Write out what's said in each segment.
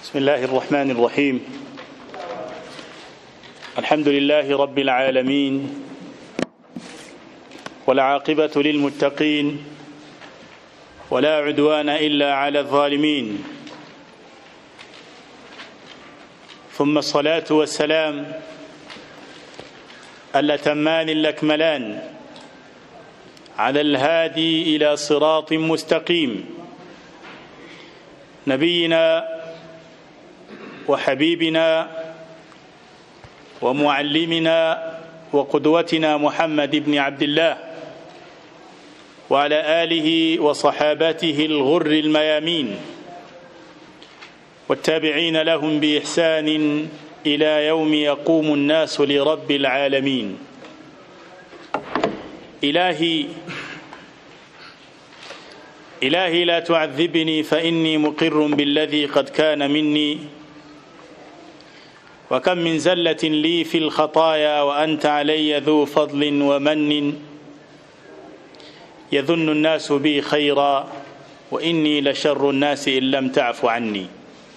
بسم الله الرحمن الرحيم الحمد لله رب العالمين والعاقبة للمتقين ولا عدوان إلا على الظالمين ثم الصلاة والسلام الأتمان الأكملان على الهادي إلى صراط مستقيم نبينا وحبيبنا ومعلمنا وقدوتنا محمد بن عبد الله وعلى آله وصحابته الغر الميامين والتابعين لهم بإحسان إلى يوم يقوم الناس لرب العالمين إلهي إلهي لا تعذبني فإني مقر بالذي قد كان مني وكم من زلة لي في الخطايا وأنت علي ذو فضل ومن يظن الناس بي خيرا وإني لشر الناس إن لم تعف عني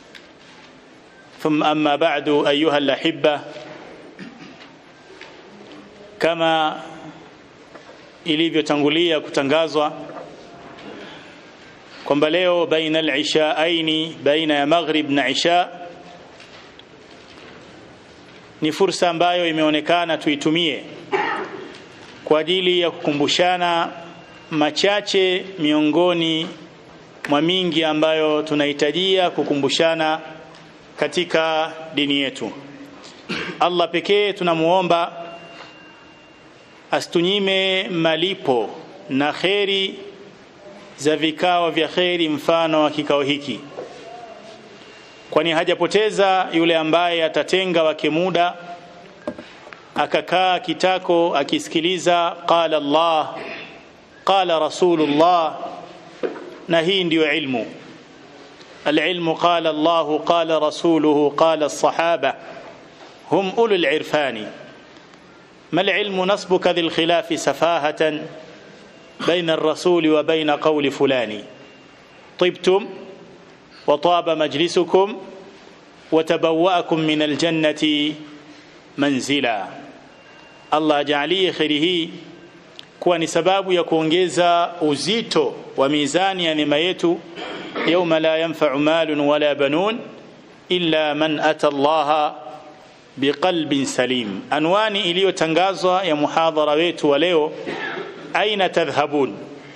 ثم أما بعد أيها الأحبة كما ilivyotangulia kutangazwa kwamba leo baina al-ishaaini baina ya maghrib na isha ni fursa ambayo imeonekana tuitumie kwa ajili ya kukumbushana machache miongoni mwa mingi ambayo tunahitajia kukumbushana katika dini yetu Allah pekee tunamuomba asitunyime malipo na kheri za vikao vya kheri mfano wa kikao hiki kwani hajapoteza yule ambaye atatenga wake muda akakaa kitako akisikiliza qala Allah qala rasulullah na hii ndiyo ilmu العلم قال الله قال رسوله قال الصحابة هم أولو العرفان ما العلم نصبك ذي الخلاف سفاهة بين الرسول وبين قول فلان طبتم وطاب مجلسكم وتبوأكم من الجنة منزلا الله ajalie kheri hii kuwa ni sababu ya kuongeza uzito wa mizani ya neema yetu yauma la yanfa'u malun wala banun illa man ata Allah biqalbin salim anwani iliyotangazwa ya muhadhara wetu wa leo aina tadhhabun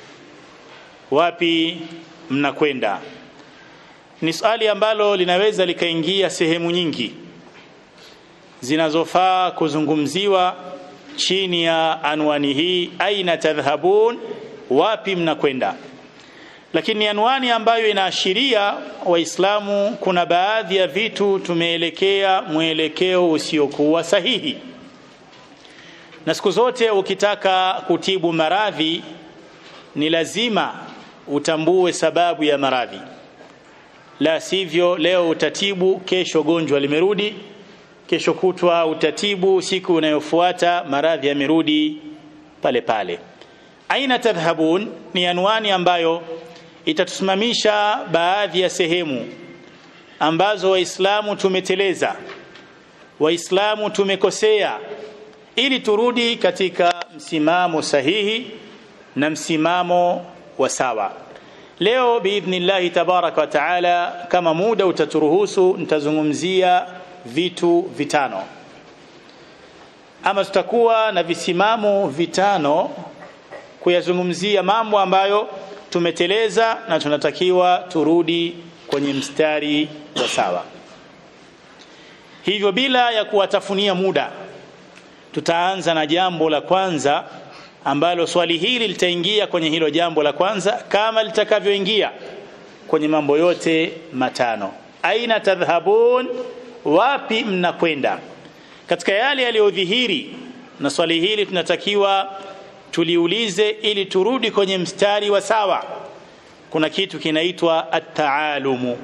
wapi mnakwenda ni swali ambalo linaweza likaingia sehemu nyingi zinazofaa kuzungumziwa chini ya anwani hii aina tadhhabun wapi mnakwenda lakini anwani ambayo inaashiria waislamu kuna baadhi ya vitu tumeelekea mwelekeo usiokuwa sahihi na siku zote ukitaka kutibu maradhi ni lazima utambue sababu ya maradhi la sivyo leo utatibu kesho gonjwa limerudi kesho kutwa utatibu siku inayofuata maradhi yamerudi pale pale aina tadhhabun ni anwani ambayo itatusimamisha baadhi ya sehemu ambazo waislamu tumeteleza waislamu tumekosea ili turudi katika msimamo sahihi na msimamo wa sawa leo biidhnillahi tabaraka wa taala kama muda utaturuhusu nitazungumzia vitu vitano ama tutakuwa na visimamo vitano kuyazungumzia mambo ambayo tumeteleza na tunatakiwa turudi kwenye mstari wa sawa hivyo bila ya kuwatafunia muda tutaanza na jambo la kwanza ambalo swali hili litaingia kwenye hilo jambo la kwanza kama litakavyoingia kwenye mambo yote matano aina tadhhabun wapi mnakwenda katika yale yaliyodhihiri na swali hili tunatakiwa tuliulize ili turudi kwenye mstari wa sawa kuna kitu kinaitwa at-taalumu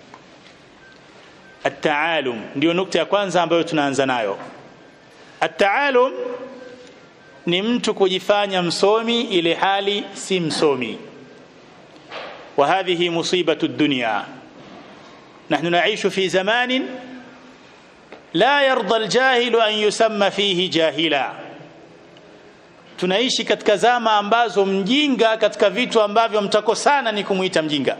at-taalum ndio nukta ya kwanza ambayo tunaanza nayo at-taalum ni mtu kujifanya msomi ile hali si msomi wa hadhihi musibatu dunya nahnu naishu fi zamanin la yarda aljahilu an yusamma fihi jahila tunaishi katika zama ambazo mjinga katika vitu ambavyo mtakosana ni kumuita mjinga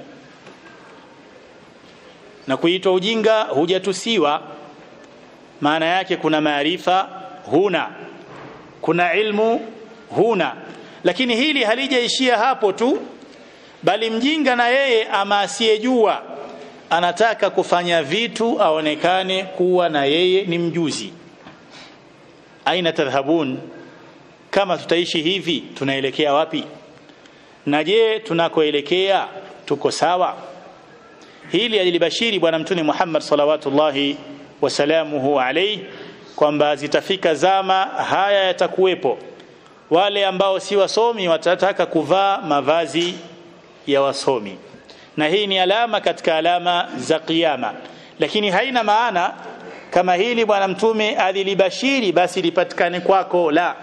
na kuitwa ujinga hujatusiwa maana yake kuna maarifa huna kuna ilmu huna lakini hili halijaishia hapo tu bali mjinga na yeye ama asiyejua anataka kufanya vitu aonekane kuwa na yeye ni mjuzi aina tadhhabun kama tutaishi hivi tunaelekea wapi na je tunakoelekea tuko sawa hili alilibashiri bwana mtume Muhammad salawatullahi wasalamuhu alayhi kwamba zitafika zama haya yatakuwepo wale ambao si wasomi watataka kuvaa mavazi ya wasomi na hii ni alama katika alama za kiyama lakini haina maana kama hili bwana mtume alilibashiri basi lipatikane kwako la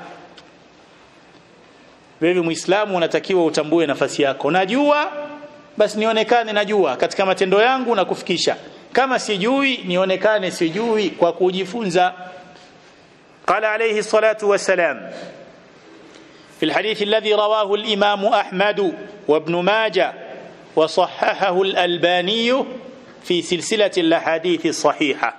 wewe muislamu unatakiwa utambue nafasi yako najua basi nionekane najua katika matendo yangu na kufikisha kama sijui nionekane sijui kwa kujifunza قال عليه الصلاة والسلام في الحديث الذي رواه الإمام أحمد وابن ماجه وصححه الألباني في سلسلة الأحاديث الصحيحة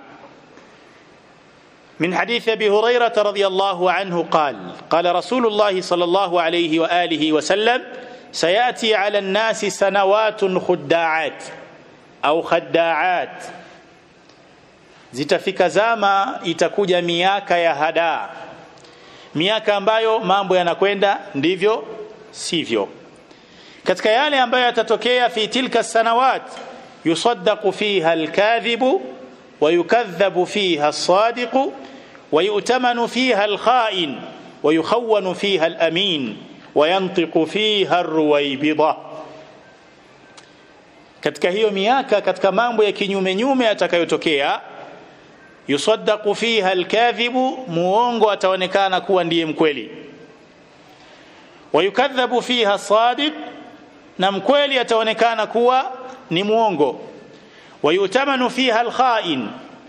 من حديث أبي هريرة رضي الله عنه قال قال رسول الله صلى الله عليه وآله وسلم سيأتي على الناس سنوات خداعات أو خداعات zitafika zama itakuja miaka ya hadaa miaka ambayo mambo yanakwenda ndivyo sivyo katika yale ambayo yatatokea fi tilka sanawat yusaddaqu fiha alkadhibu ويكذب فيها الصادق ويؤتمن فيها الخائن ويخون فيها الأمين وينطق فيها الرويبضة katika hiyo miaka katika mambo ya kinyume nyume yatakayotokea yusaddaqu fiha alkadhibu muongo ataonekana kuwa ndiye mkweli wayukadhabu fiha sadiq na mkweli ataonekana kuwa ni muongo wayutamanu fiha alkhain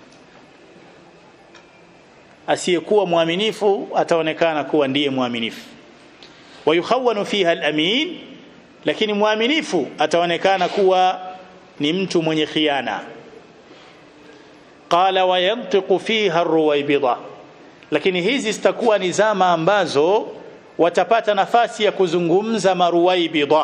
asiyekuwa mwaminifu ataonekana kuwa ndiye mwaminifu wayukhawanu fiha alamin lakini mwaminifu ataonekana kuwa ni mtu mwenye khiana qala wayantiqu fiha arruwaybida lakini hizi zitakuwa ni zama ambazo watapata nafasi ya kuzungumza maruwaybida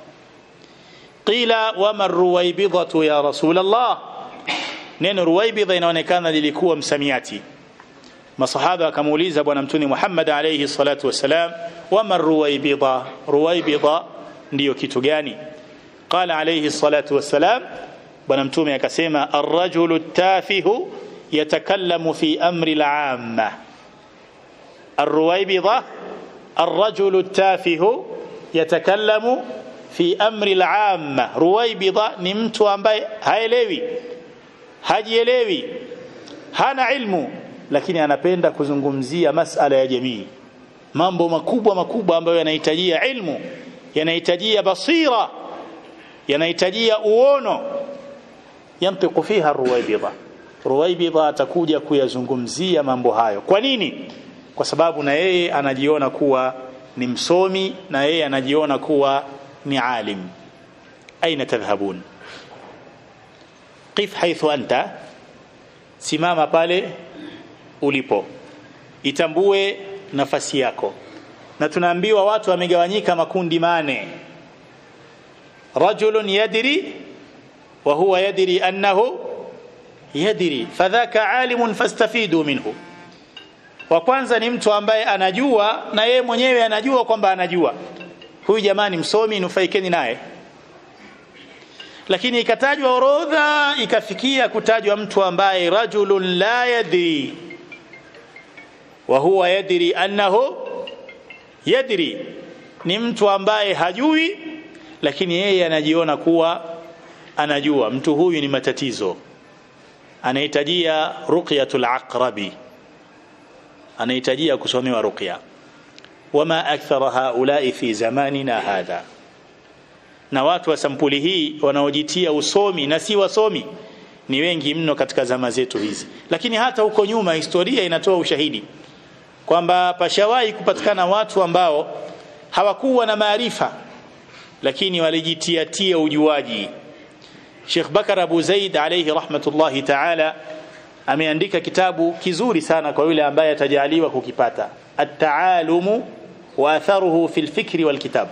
qila wama ruwaybidatu ya rasul Allah neno ruwaybida inaonekana lilikuwa msamiati masahaba wakamuuliza bwana mtume Muhammad alayhi salatu wasalam wama ruwaybida ruwaybida ndiyo kitu gani qala alayhi salatu wasalam bwana mtume akasema arrajulu tafihu yatakallamu fi amri al-amma الرويبضة الرجل التافه يتكلم fi amri al-amma ruwaibidha ni mtu ambaye haelewi hajielewi hana ilmu lakini anapenda kuzungumzia masala ya jamii mambo makubwa makubwa ambayo yanahitajia ilmu yanahitajia basira yanahitajia uono yantiqu fiha ruwaibidha ruwaibidha atakuja kuyazungumzia mambo hayo kwa nini kwa sababu na yeye anajiona kuwa ni msomi na yeye anajiona kuwa ni alim aina tadhhabun qif haithu anta simama pale ulipo itambue nafasi yako na tunaambiwa watu wamegawanyika makundi mane rajulun yadri wa huwa yadri annahu yadri fadhaka alimun fastafidu minhu wa kwanza ni mtu ambaye anajua na yeye mwenyewe anajua kwamba anajua huyu jamani msomi nufaikeni naye lakini ikatajwa orodha ikafikia kutajwa mtu ambaye rajulun la yadri wa huwa yadri annahu yadri ni mtu ambaye hajui lakini yeye anajiona kuwa anajua mtu huyu ni matatizo anahitajia ruqyatul aqrabi anahitajia kusomewa ruqya wama akthara haulai fi zamanina hadha na watu wa sampuli hii wanaojitia usomi na si wasomi ni wengi mno katika zama zetu hizi lakini hata huko nyuma historia inatoa ushahidi kwamba pashawahi kupatikana watu ambao hawakuwa na maarifa lakini walijitiatia ujuaji Sheikh Bakar Abu Zaid alayhi rahmatullahi ta'ala ameandika kitabu kizuri sana kwa yule ambaye atajaliwa kukipata at-ta'alumu wa atharuhu fil fikri wal kitab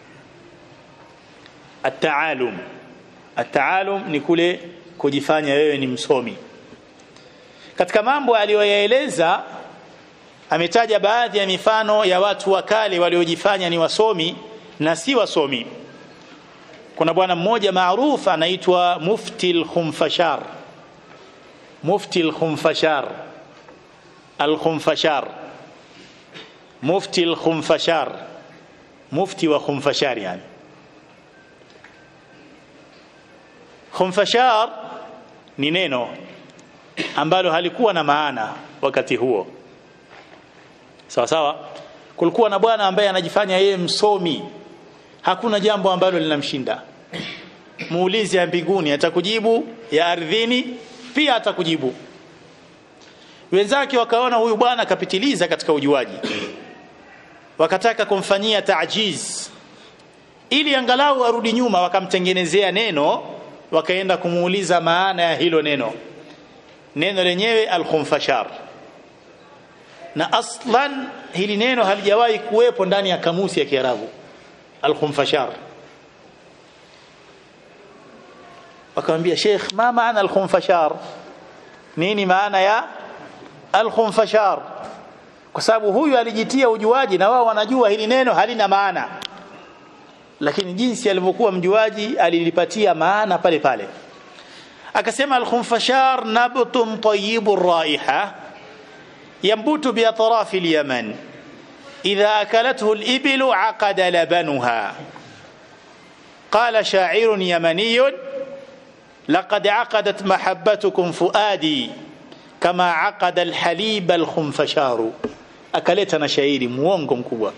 at-ta'alum at-ta'alum ni kule kujifanya wewe ni msomi katika mambo aliyoyaeleza ametaja baadhi ya mifano ya watu wa kale waliojifanya ni wasomi na si wasomi kuna bwana mmoja maarufu anaitwa mufti al-khumfashar mufti al-khumfashar al-khumfashar mufti al-khumfashar mufti wa khumfashar yani khumfashar ni neno ambalo halikuwa na maana wakati huo sawa sawa kulikuwa na bwana ambaye anajifanya yeye msomi hakuna jambo ambalo linamshinda muulizi ya mbinguni atakujibu ya ardhini pia atakujibu wenzake wakaona huyu bwana kapitiliza katika ujuaji wakataka kumfanyia taajiz ili angalau arudi nyuma wakamtengenezea neno wakaenda kumuuliza maana ya hilo neno neno lenyewe al-khumfashar na aslan hili neno halijawahi kuwepo ndani ya kamusi ya Kiarabu al-khumfashar wakamwambia Sheikh ma maana al-khumfashar nini maana ya al-khumfashar kwa sababu huyu alijitia ujuaji na wao wanajua hili neno halina maana lakini jinsi alivyokuwa mjuaji alilipatia maana pale pale akasema al-khumfashar nabtun tayyibur raiha yanbutu bi atraf al-yaman idha akalathu al-iblu aqada labanuha قال شاعر يمني لقد عقدت محبتكم فؤادي كما عقد الحليب الخنفشار akaleta na shairi muongo mkubwa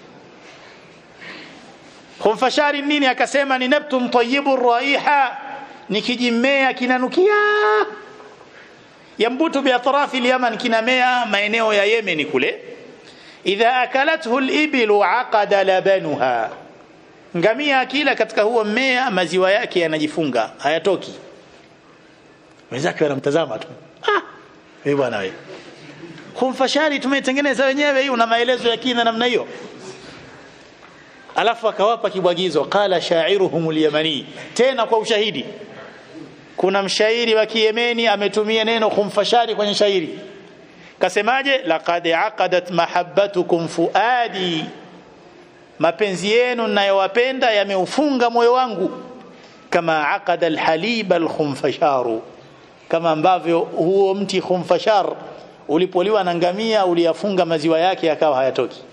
khumfashari nini akasema ni nabtun tayyibur raiha ni kijimea kinanukia yambutu bi atrafi al-yaman kinamea maeneo ya Yemen kule idha akalathu al-iblu aqada labanuha ngamia akila katika huo mmea maziwa yake yanajifunga hayatoki wenzake wanamtazama tu ah wewe bwana wewe khumfashari tumeitengeneza wenyewe hii una maelezo ya kina namna hiyo alafu akawapa kibwagizo qala sha'iruhum al-yamani tena kwa ushahidi kuna mshairi wa Kiyemeni ametumia neno khumfashari kwenye shairi kasemaje laqad aqadat mahabbatukum fuadi mapenzi yenu ninayowapenda yameufunga moyo wangu kama aqada alhalib alkhumfasharu kama ambavyo huo mti khumfashar ulipoliwa na ngamia uliyafunga maziwa yake yakawa hayatoki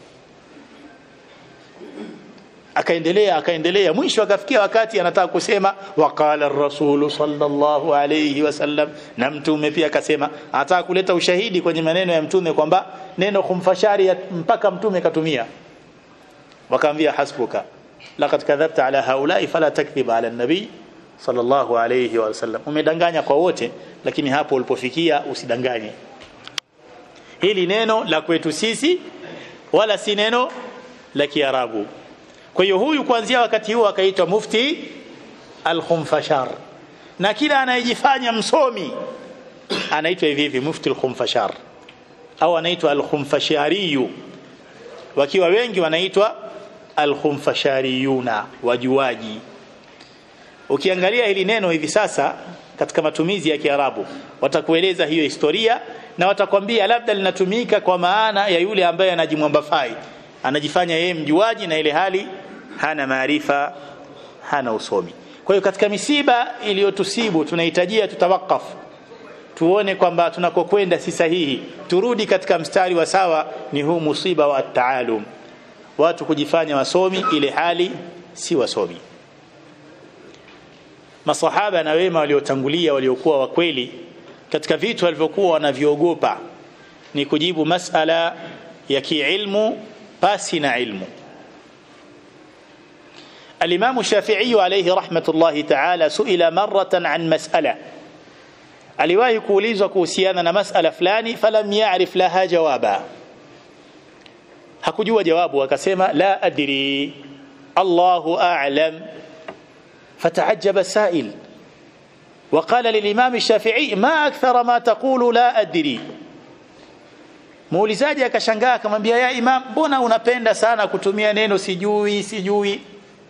akaendelea akaendelea mwisho akafikia wakati anataka kusema waqala ar-rasul sallallahu alayhi wasallam na mtume pia akasema anataka kuleta ushahidi kwenye maneno ya mtume kwamba neno khumfashari mpaka mtume katumia wakaambia hasbuka laqad kadhabta ala haula'i fala takdhib ala an-nabi sallallahu alayhi wasallam umedanganya kwa wote lakini hapo ulipofikia usidanganye hili neno la kwetu sisi wala si neno la kiarabu kwa hiyo huyu kuanzia wakati huo akaitwa mufti al-khumfashar na kila anayejifanya msomi anaitwa hivi hivi mufti al-khumfashar au anaitwa al-khumfashariyu wakiwa wengi wanaitwa al-khumfashariyuna wajuaji ukiangalia hili neno hivi sasa katika matumizi ya Kiarabu watakueleza hiyo historia na watakwambia labda linatumika kwa maana ya yule ambaye anajimwambafai anajifanya yeye mjuaji na ile hali hana maarifa hana usomi kwa hiyo katika misiba iliyotusibu tunahitajia tutawakaf tuone kwamba tunakokwenda si sahihi turudi katika mstari wa sawa ni huu musiba wa taalum watu kujifanya wasomi ile hali si wasomi masahaba na wema waliotangulia waliokuwa wa kweli katika vitu walivyokuwa wanaviogopa ni kujibu masala ya kiilmu pasi na ilmu الإمام الشافعي عليه رحمة الله تعالى سئل مرة عن مسألة aliwahi kuulizwa kuhusiana na masala fulani falam ya'rif laha jawaba hakujua jawabu akasema la adri Allahu a'lam فتعجب السائل وقال للإمام الشافعي ما أكثر ما تقول لا أدري muulizaji akashangaa akamwambia ya imam mbona unapenda sana kutumia neno sijui sijui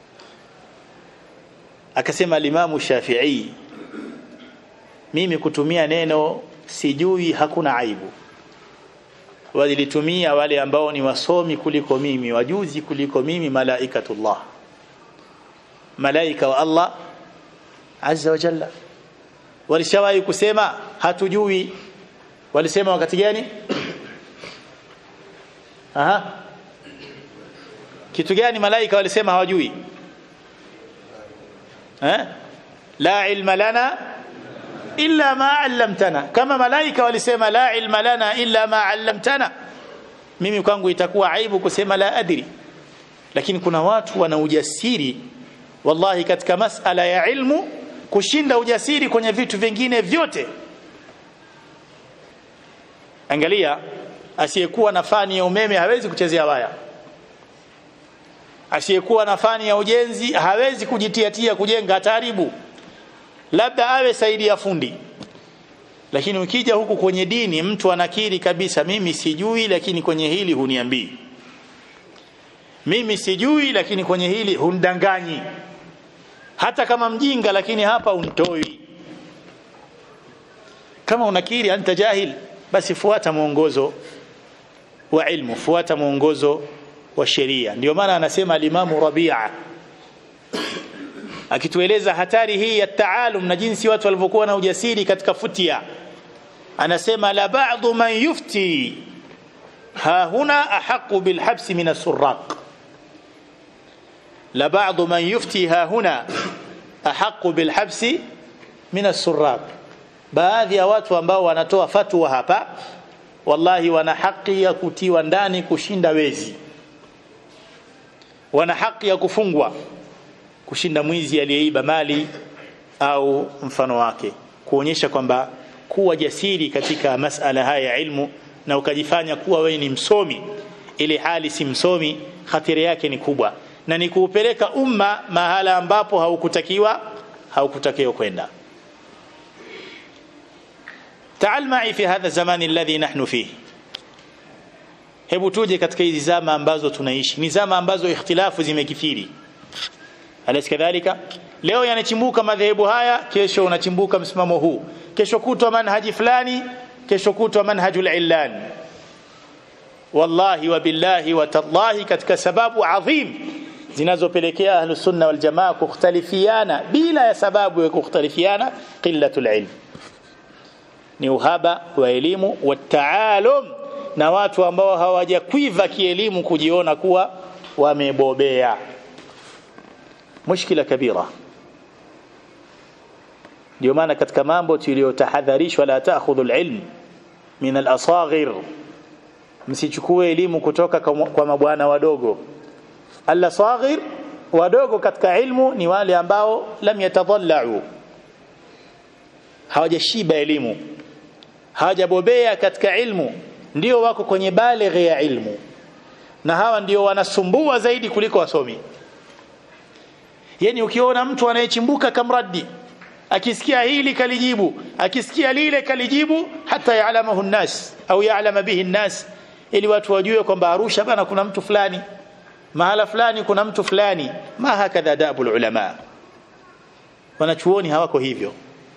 akasema alimamu shafii mimi kutumia neno sijui hakuna aibu walilitumia wale ambao ni wasomi kuliko mimi wajuzi kuliko mimi malaikatullah malaika wa Allah azza wa jalla walishawahi kusema hatujui walisema wakati gani aha kitu gani malaika walisema hawajui eh la ilma lana illa ma 'allamtana kama malaika walisema la ilma lana illa ma 'allamtana mimi kwangu itakuwa aibu kusema la adri lakini kuna watu wana ujasiri wallahi katika masala ya ilmu kushinda ujasiri kwenye vitu vingine vyote angalia asiyekuwa na fani ya umeme hawezi kuchezea waya asiyekuwa na fani ya ujenzi hawezi kujitiatia kujenga hataribu labda awe saidi ya fundi lakini ukija huku kwenye dini mtu anakiri kabisa mimi sijui lakini kwenye hili huniambii mimi sijui lakini kwenye hili hundanganyi hata kama mjinga lakini hapa untoi kama unakiri anta jahil basi fuata mwongozo wa ilmu fuata mwongozo wa sheria ndio maana anasema alimamu Rabia akitueleza hatari hii ya taalum na jinsi watu walivyokuwa na ujasiri katika futia anasema la ba'dhu man yufti ha huna ahaqu bil habsi min as-surraq la ba'dhu man yufti ha huna ahaqu bil habsi min as-surraq baadhi ya watu ambao wanatoa fatwa hapa wallahi wana haki ya kutiwa ndani kushinda wezi wana haki ya kufungwa kushinda mwizi aliyeiba mali au mfano wake kuonyesha kwamba kuwa jasiri katika masala haya ya ilmu na ukajifanya kuwa wewe ni msomi ili hali si msomi hatari yake ni kubwa na ni kuupeleka umma mahala ambapo haukutakiwa haukutakiwa kwenda تعال معي في هذا الزمان الذي نحن فيه hebu tuje katika hizi zama ambazo tunaishi ni zama ambazo ikhtilafu zimekithiri alaysa kadhalika leo yanachimbuka madhehebu haya kesho unachimbuka msimamo huu kesho kutwa manhaji fulani kesho kutwa manhajul illan wallahi wa billahi wa tallahi katika sababu adhim zinazopelekea ahlus sunna wal jamaa kukhtalifiana bila ya sababu ya kukhtalifiana qillatul ilm ni uhaba wa elimu wa taalum na watu ambao hawajakwiva kielimu kujiona kuwa wamebobea mushkila kabira ndio maana katika mambo tuliyotahadharishwa la taakhudhu alilm min alasaghir msichukue elimu kutoka kwa mabwana wadogo alasaghir wadogo katika ilmu ni wale ambao lam yatadhallau hawajashiba elimu hawajabobea katika ilmu ndio wako kwenye balighi ya ilmu na hawa ndio wanasumbua zaidi kuliko wasomi yani ukiona mtu anayechimbuka kamraddi akisikia hili kalijibu akisikia lile kalijibu hata yaalamahu nnas au yaalama bihi nnas ili watu wajue kwamba Arusha bana kuna mtu fulani mahala fulani kuna mtu fulani ma hakadha dabul ulama wanachuoni hawako hivyo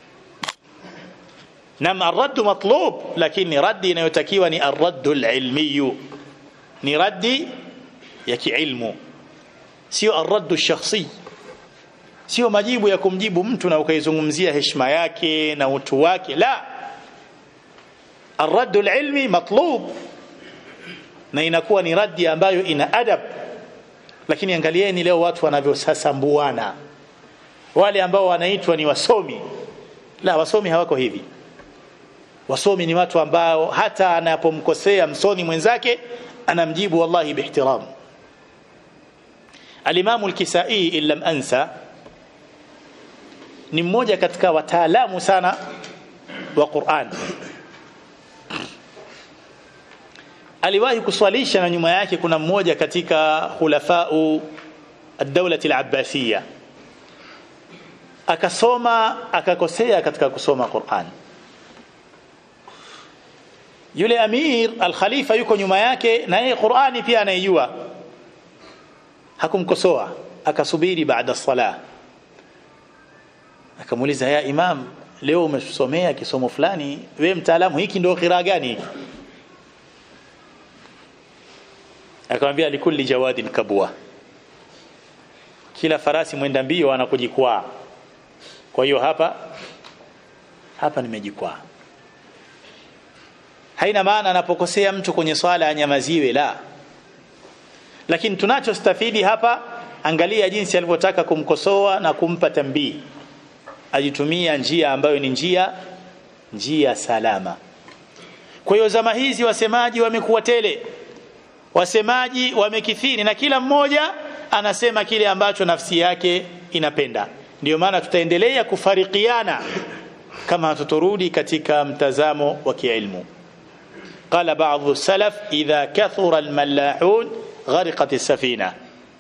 nam arradd matlub lakini raddi inayotakiwa ni arradd alilmi ni raddi ya kiilmu sio arradd shakhsi sio majibu ya kumjibu mtu na ukaizungumzia heshima yake na utu wake la arradd alilmi matlub na inakuwa ni raddi ambayo ina adab lakini angalieni leo watu wanavyosasambuana wale ambao wanaitwa ni wasomi la wasomi hawako hivi wasomi ni watu ambao hata anapomkosea msoni mwenzake anamjibu wallahi bihtiram alimamu al-Kisai illam ansa ni mmoja katika wataalamu sana wa Qur'an aliwahi kuswalisha na nyuma yake kuna mmoja katika khulafau ad-dawla al-abbasiyya akasoma akakosea katika kusoma Qur'an yule amir al-khalifa yuko nyuma yake na yeye Qur'ani pia anaijua hakumkosoa akasubiri baada sala akamuuliza ya imam leo umesomea kisomo fulani wewe mtaalamu hiki ndio qira gani hiki akamwambia likulli jawadin kabwa kila farasi mwenda mbio anakujikwaa kwa hiyo hapa hapa nimejikwaa haina maana anapokosea mtu kwenye swala anyamaziwe la lakini tunachostafidi hapa angalia jinsi alivyotaka kumkosoa na kumpa tambii ajitumia njia ambayo ni njia njia salama kwa hiyo zama hizi wasemaji wamekuwa tele wasemaji wamekithiri na kila mmoja anasema kile ambacho nafsi yake inapenda ndio maana tutaendelea kufarikiana kama hatutorudi katika mtazamo wa kiilmu قال بعض السلف إذا كثر الملاحون غرقت السفينة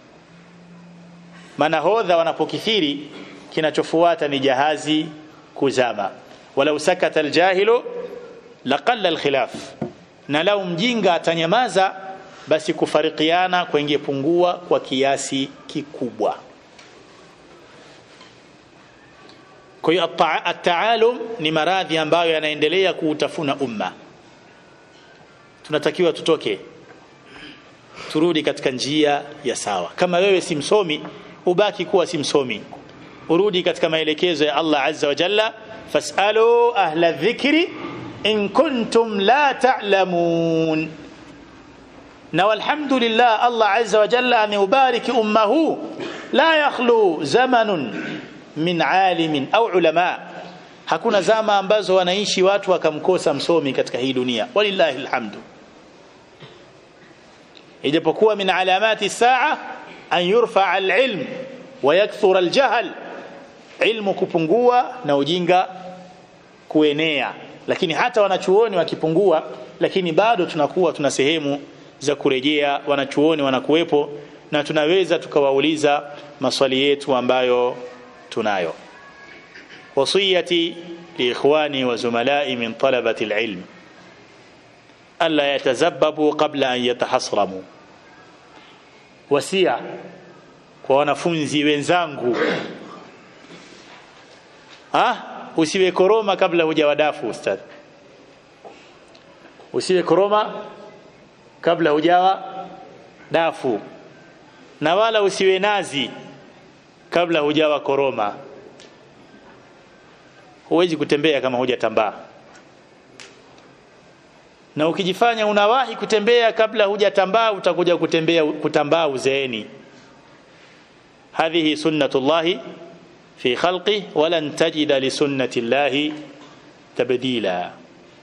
manahodha wanapokithiri kinachofuata ni jahazi kuzama walau sakata aljahilu laqalla alkhilaf na lau mjinga atanyamaza basi kufarikiana kwengepungua kwa kiasi kikubwa kwa hiyo at-taalum ni maradhi ambayo yanaendelea kuutafuna umma tunatakiwa tutoke turudi katika njia ya sawa kama wewe si msomi ubaki kuwa si msomi urudi katika maelekezo ya Allah azza wa jalla fasalu ahla dhikri in kuntum la ta'lamun na walhamdulillah Allah azza wa jalla ameubariki ummahu la yakhlu zamanun min alimin au ulama hakuna zama ambazo wanaishi watu wakamkosa msomi katika hii dunia walillahi alhamdu ijapokuwa min alamati saa an yurfa alilm wa yakthura aljahl ilmu kupungua na ujinga kuenea lakini hata wanachuoni wakipungua lakini bado tunakuwa tuna sehemu za kurejea wanachuoni wanakuwepo na tunaweza tukawauliza maswali yetu ambayo tunayo wasiyati liikhwani wa zumalai min talabati alilm alla yatazabbabu qabla an yatahasramu wasia kwa wanafunzi wenzangu ah usiwe koroma kabla hujawadafu ustad usiwe koroma kabla hujawa dafu na wala usiwe nazi kabla hujawa koroma huwezi kutembea kama hujatambaa na ukijifanya unawahi kutembea kabla hujatambaa utakuja kutembea kutambaa uzeeni hadhihi sunnatullahi fi khalqi walan tajida li sunnati llahi tabdila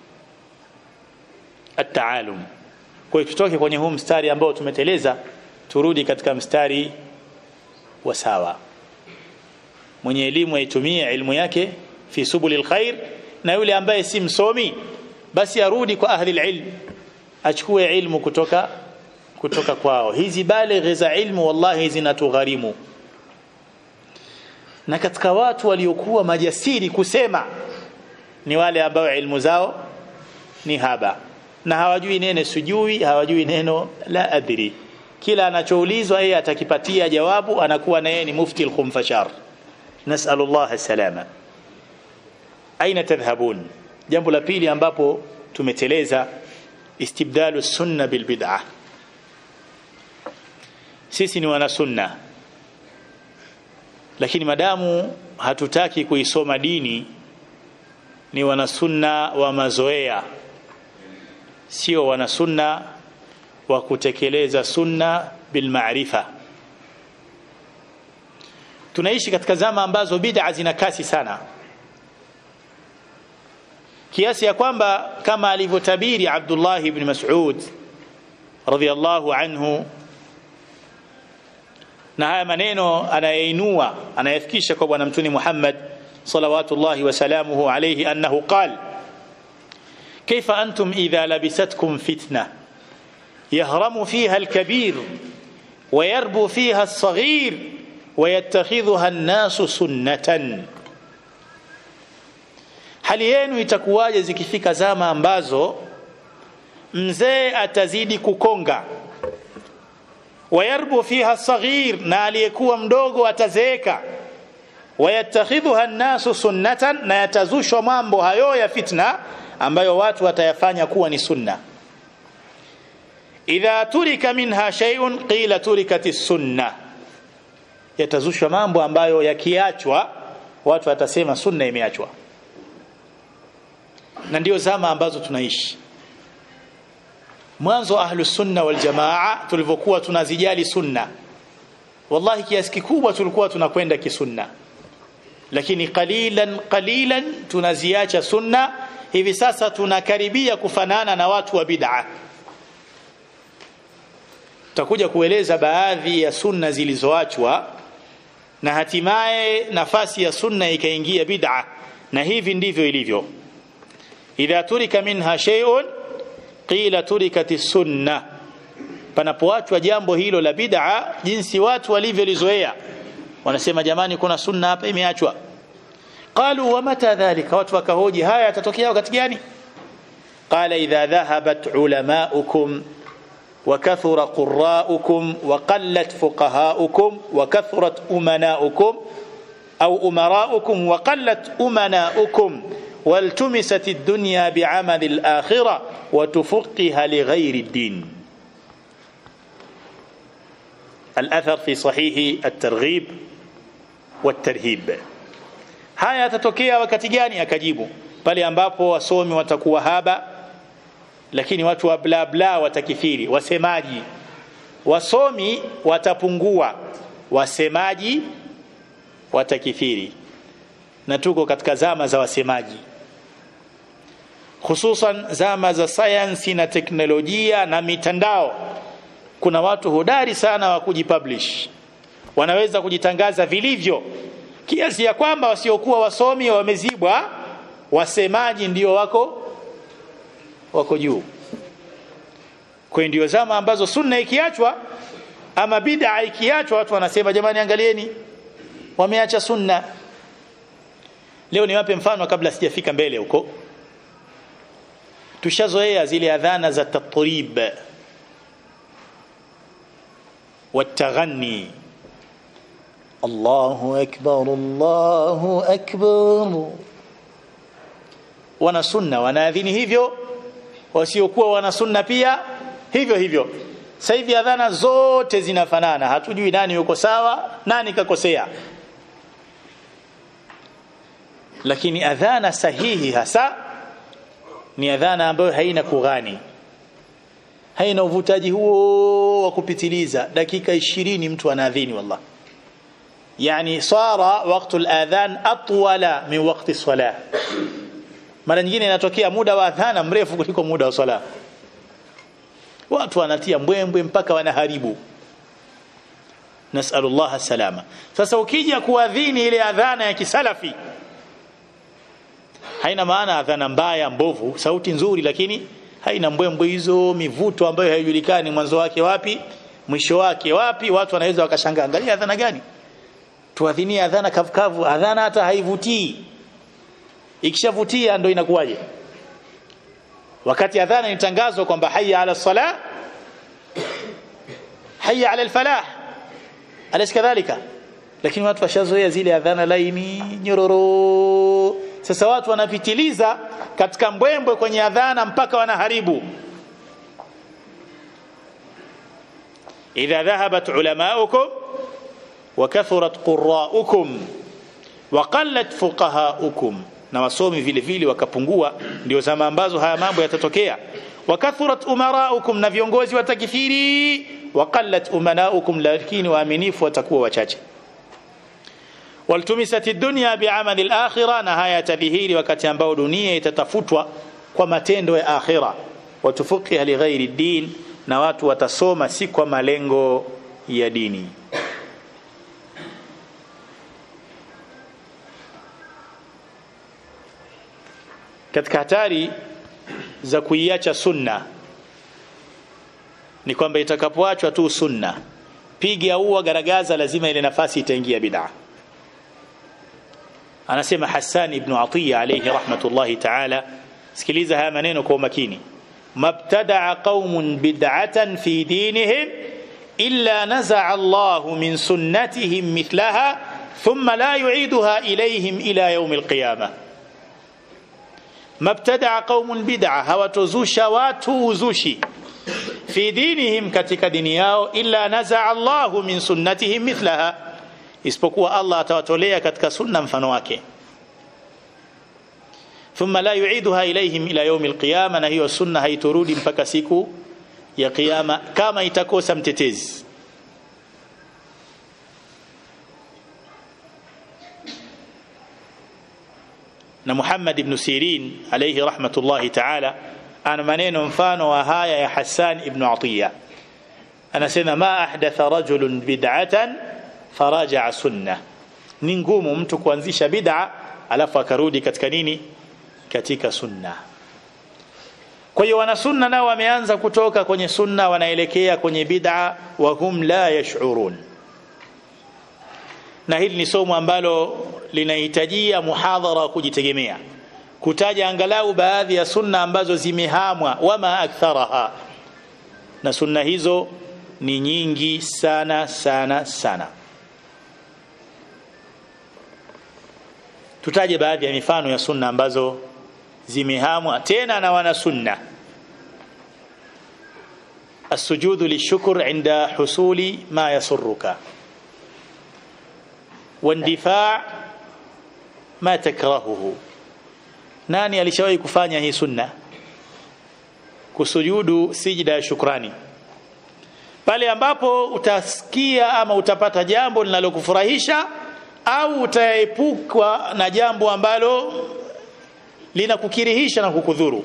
at-taalum kwa hiyo tutoke kwenye huu mstari ambao tumeteleza turudi katika mstari wa sawa mwenye elimu aitumie elimu yake fi subulil khair na yule ambaye si msomi basi arudi kwa ahli ilm achukue ilmu kutoka kutoka kwao hizi balighi za ilmu wallahi zinatugharimu na katika watu waliokuwa majasiri kusema ni wale ambao ilmu zao ni haba na hawajui neno sujui hawajui neno la adri kila anachoulizwa yeye atakipatia jawabu anakuwa na yeye ni mufti al-khumfashar nasallallahu salama aina tadhhabun jambo la pili ambapo tumeteleza istibdalu sunna bil bid'ah sisi ni wana sunna lakini madamu hatutaki kuisoma dini ni wana sunna wa mazoea sio wana sunna wa kutekeleza sunna bil maarifa tunaishi katika zama ambazo bid'a zina kasi sana kiasi ya kwamba kama alivyotabiri Abdullah ibn Mas'ud radhiyallahu anhu na haya maneno anayainua anayafikisha kwa bwana mtuni Muhammad salawatullahi wasalamuhu alayhi annahu qal كيف أنتم إذا لبستكم فتنة يهرم فيها الكبير ويربو فيها الصغير ويتخذها الناس سنة hali yenu itakuwaje zikifika zama ambazo mzee atazidi kukonga wayarbu fiha saghir na aliyekuwa mdogo atazeeka wayattakhidhuha nnasu sunnatan na yatazushwa mambo hayo ya fitna ambayo watu watayafanya kuwa ni sunna idha turika minha shay'un qila turikati sunna yatazushwa mambo ambayo yakiachwa watu watasema sunna imeachwa na ndio zama ambazo tunaishi mwanzo ahlu sunna wal jamaa tulivyokuwa tunazijali sunna wallahi kiasi kikubwa tulikuwa tunakwenda kisunna lakini qalilan qalilan tunaziacha sunna hivi sasa tunakaribia kufanana na watu wa bid'a tutakuja kueleza baadhi ya sunna zilizoachwa na hatimaye nafasi ya sunna ikaingia bid'a na hivi ndivyo ilivyo idha turika minha shay'un qila turikati sunna panapoachwa jambo hilo la bid'a jinsi watu walivyolizoea wanasema jamani kuna sunna hapa imeachwa qalu wa mata dhalika watu wakahoji haya yatatokea wakati gani qala idha dhahabat ulamaukum وكثر قراؤكم وقلت فقهاؤكم وكثرت أمناؤكم أو أمراؤكم وقلت أمناؤكم والتمست الدنيا بعمل الآخرة وتفقها لغير الدين الأثر في صحيح الترغيب والترهيب haya yatatokea wakati gani akajibu pale ambapo wasomi watakuwa haba lakini watu wa bla bla watakithiri wasemaji wasomi watapungua wasemaji watakithiri na tuko katika zama za wasemaji hususan zama za sayansi na teknolojia na mitandao kuna watu hodari sana wa kujipublish wanaweza kujitangaza vilivyo kiasi ya kwamba wasiokuwa wasomi wamezibwa wasemaji ndio wako wako juu kwa ndio zama ambazo sunna ikiachwa ama bid'a ikiachwa watu wanasema jamani angalieni wameacha sunna leo niwape mfano kabla sijafika mbele huko tushazoea zile adhana za tatrib والتغني الله أكبر الله أكبر wana sunna wanaadhini hivyo wasiokuwa wana sunna pia hivyo hivyo sasa hivi adhana zote zinafanana hatujui nani yuko sawa nani kakosea lakini adhana sahihi hasa ni adhana ambayo haina kughani haina uvutaji huo wa kupitiliza dakika 20 mtu anaadhini wallah yani sara waqtu al-adhan atwala min waqti salah mara nyingine inatokea muda wa adhana mrefu kuliko muda wa sala watu wanatia mbwembwe mpaka wanaharibu nasallallahu salama sasa ukija kuadhini ile adhana ya kisalafi haina maana adhana mbaya mbovu sauti nzuri lakini haina mbwembwe hizo mivuto ambayo haijulikani mwanzo wake wapi mwisho wake wapi watu wanaweza wakashangaa angalia adhana gani tuadhinie adhana kavukavu adhana hata haivutii ikishavutia ndo inakuwaje wakati adhana inatangazwa kwamba hayya ala salah hayya ala alfalah alis kadhalika lakini watu washazoea zile adhana laini nyororo sasa watu wanapitiliza katika mbwembwe kwenye adhana mpaka wanaharibu idha dhahabat ulamaukum wa kathurat qurraukum wa qallat fuqahaukum na wasomi vile vile wakapungua ndio zama ambazo haya mambo yatatokea wakathurat umaraukum na viongozi watakithiri waqallat umanaukum lakini waaminifu watakuwa wachache waltumisat dunya bi'amali al-akhirah na haya tadhihiri wakati ambao dunia itatafutwa kwa matendo ya akhira watufuqiha li ghairi din na watu watasoma si kwa malengo ya dini katika hatari za kuiacha sunna ni kwamba itakapoachwa tu sunna piga ua garagaza lazima ile nafasi itaingia bid'a anasema Hassan ibn Atiya alayhi rahmatullahi ta'ala sikiliza haya maneno kwa makini mabtada'a qaumun bid'atan fi dinihim illa naza'a Allah min sunnatihim mithlaha thumma la yu'iduha ilayhim ila yawm al-qiyamah mabtada'a qaumun bid'a hawatozusha watu uzushi fi dinihim katika dini yao illa naza'a Allah min sunnatihim mithlaha isipokuwa Allah atawatolea katika sunna mfano wake thumma la yu'iduha ilayhim ila yawm alqiyama na hiyo sunna haiturudi mpaka siku ya kiyama kama itakosa mtetezi na Muhammad ibn Sirin alayhi rahmatullahi ta'ala ana maneno mfano wa haya ya Hassan ibn Atiya anasema ma ahdatha rajulun bid'atan faraja sunna ni ngumu mtu kuanzisha bid'a alafu akarudi katika nini katika sunna kwa hiyo wana sunna nao wameanza kutoka kwenye sunna wanaelekea kwenye bid'a wa hum la yash'urun na hili ni somo ambalo linahitajia muhadhara wa kujitegemea kutaja angalau baadhi ya sunna ambazo zimehamwa wama aktharaha na sunna hizo ni nyingi sana sana sana tutaje baadhi ya mifano ya sunna ambazo zimehamwa tena na wana sunna السجود للشكر عند حصول ما يسرك واندفاع ما تكرهه nani alishawahi kufanya hii sunna kusujudu sijida ya shukrani pale ambapo utasikia ama utapata jambo linalokufurahisha au utaepukwa na jambo ambalo linakukirihisha na kukudhuru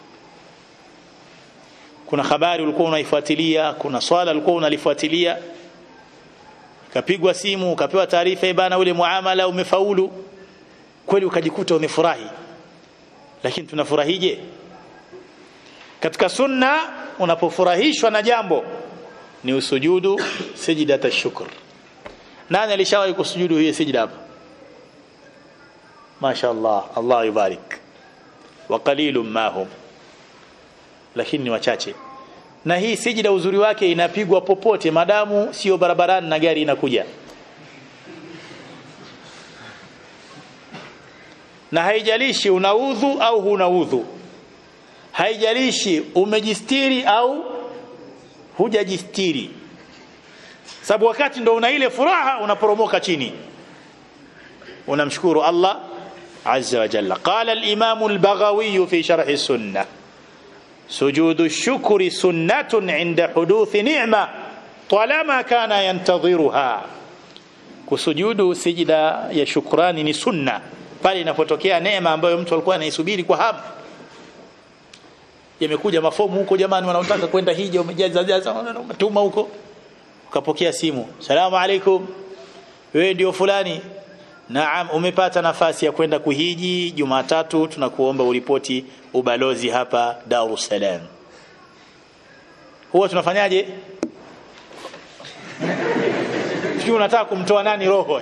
kuna habari ulikuwa unaifuatilia kuna swala ulikuwa unalifuatilia kapigwa simu ukapewa taarifa bana ule muamala umefaulu kweli ukajikuta umefurahi lakini tunafurahije katika sunna unapofurahishwa na jambo ni usujudu sijidata shukr nani alishawahi kusujudu hii sijida hapa mashaallah Allah yubarik wa qalilum ma hum lakini ni wachache na hii sijida uzuri wake inapigwa popote madamu sio barabarani na gari inakuja na haijalishi una udhu au huna udhu haijalishi umejistiri au hujajistiri sababu wakati ndo una ile furaha unaporomoka chini unamshukuru Allah azza wa jalla qala al-imam al-baghawi fi sharh as-sunnah سجود الشكر سنة عند حدوث نعمة طالما كان ينتظرها kusujudu sijida ya shukrani ni sunna pale inapotokea neema ambayo mtu alikuwa anaisubiri kwa hamu yamekuja mafomu huko jamani wanaotaka kwenda hija umejaza jaza umetuma huko ukapokea simu salamu alaikum wewe ndio fulani naam umepata nafasi ya kwenda kuhiji jumatatu tunakuomba uripoti ubalozi hapa Dar es Salaam huwa tunafanyaje sio unataka kumtoa nani roho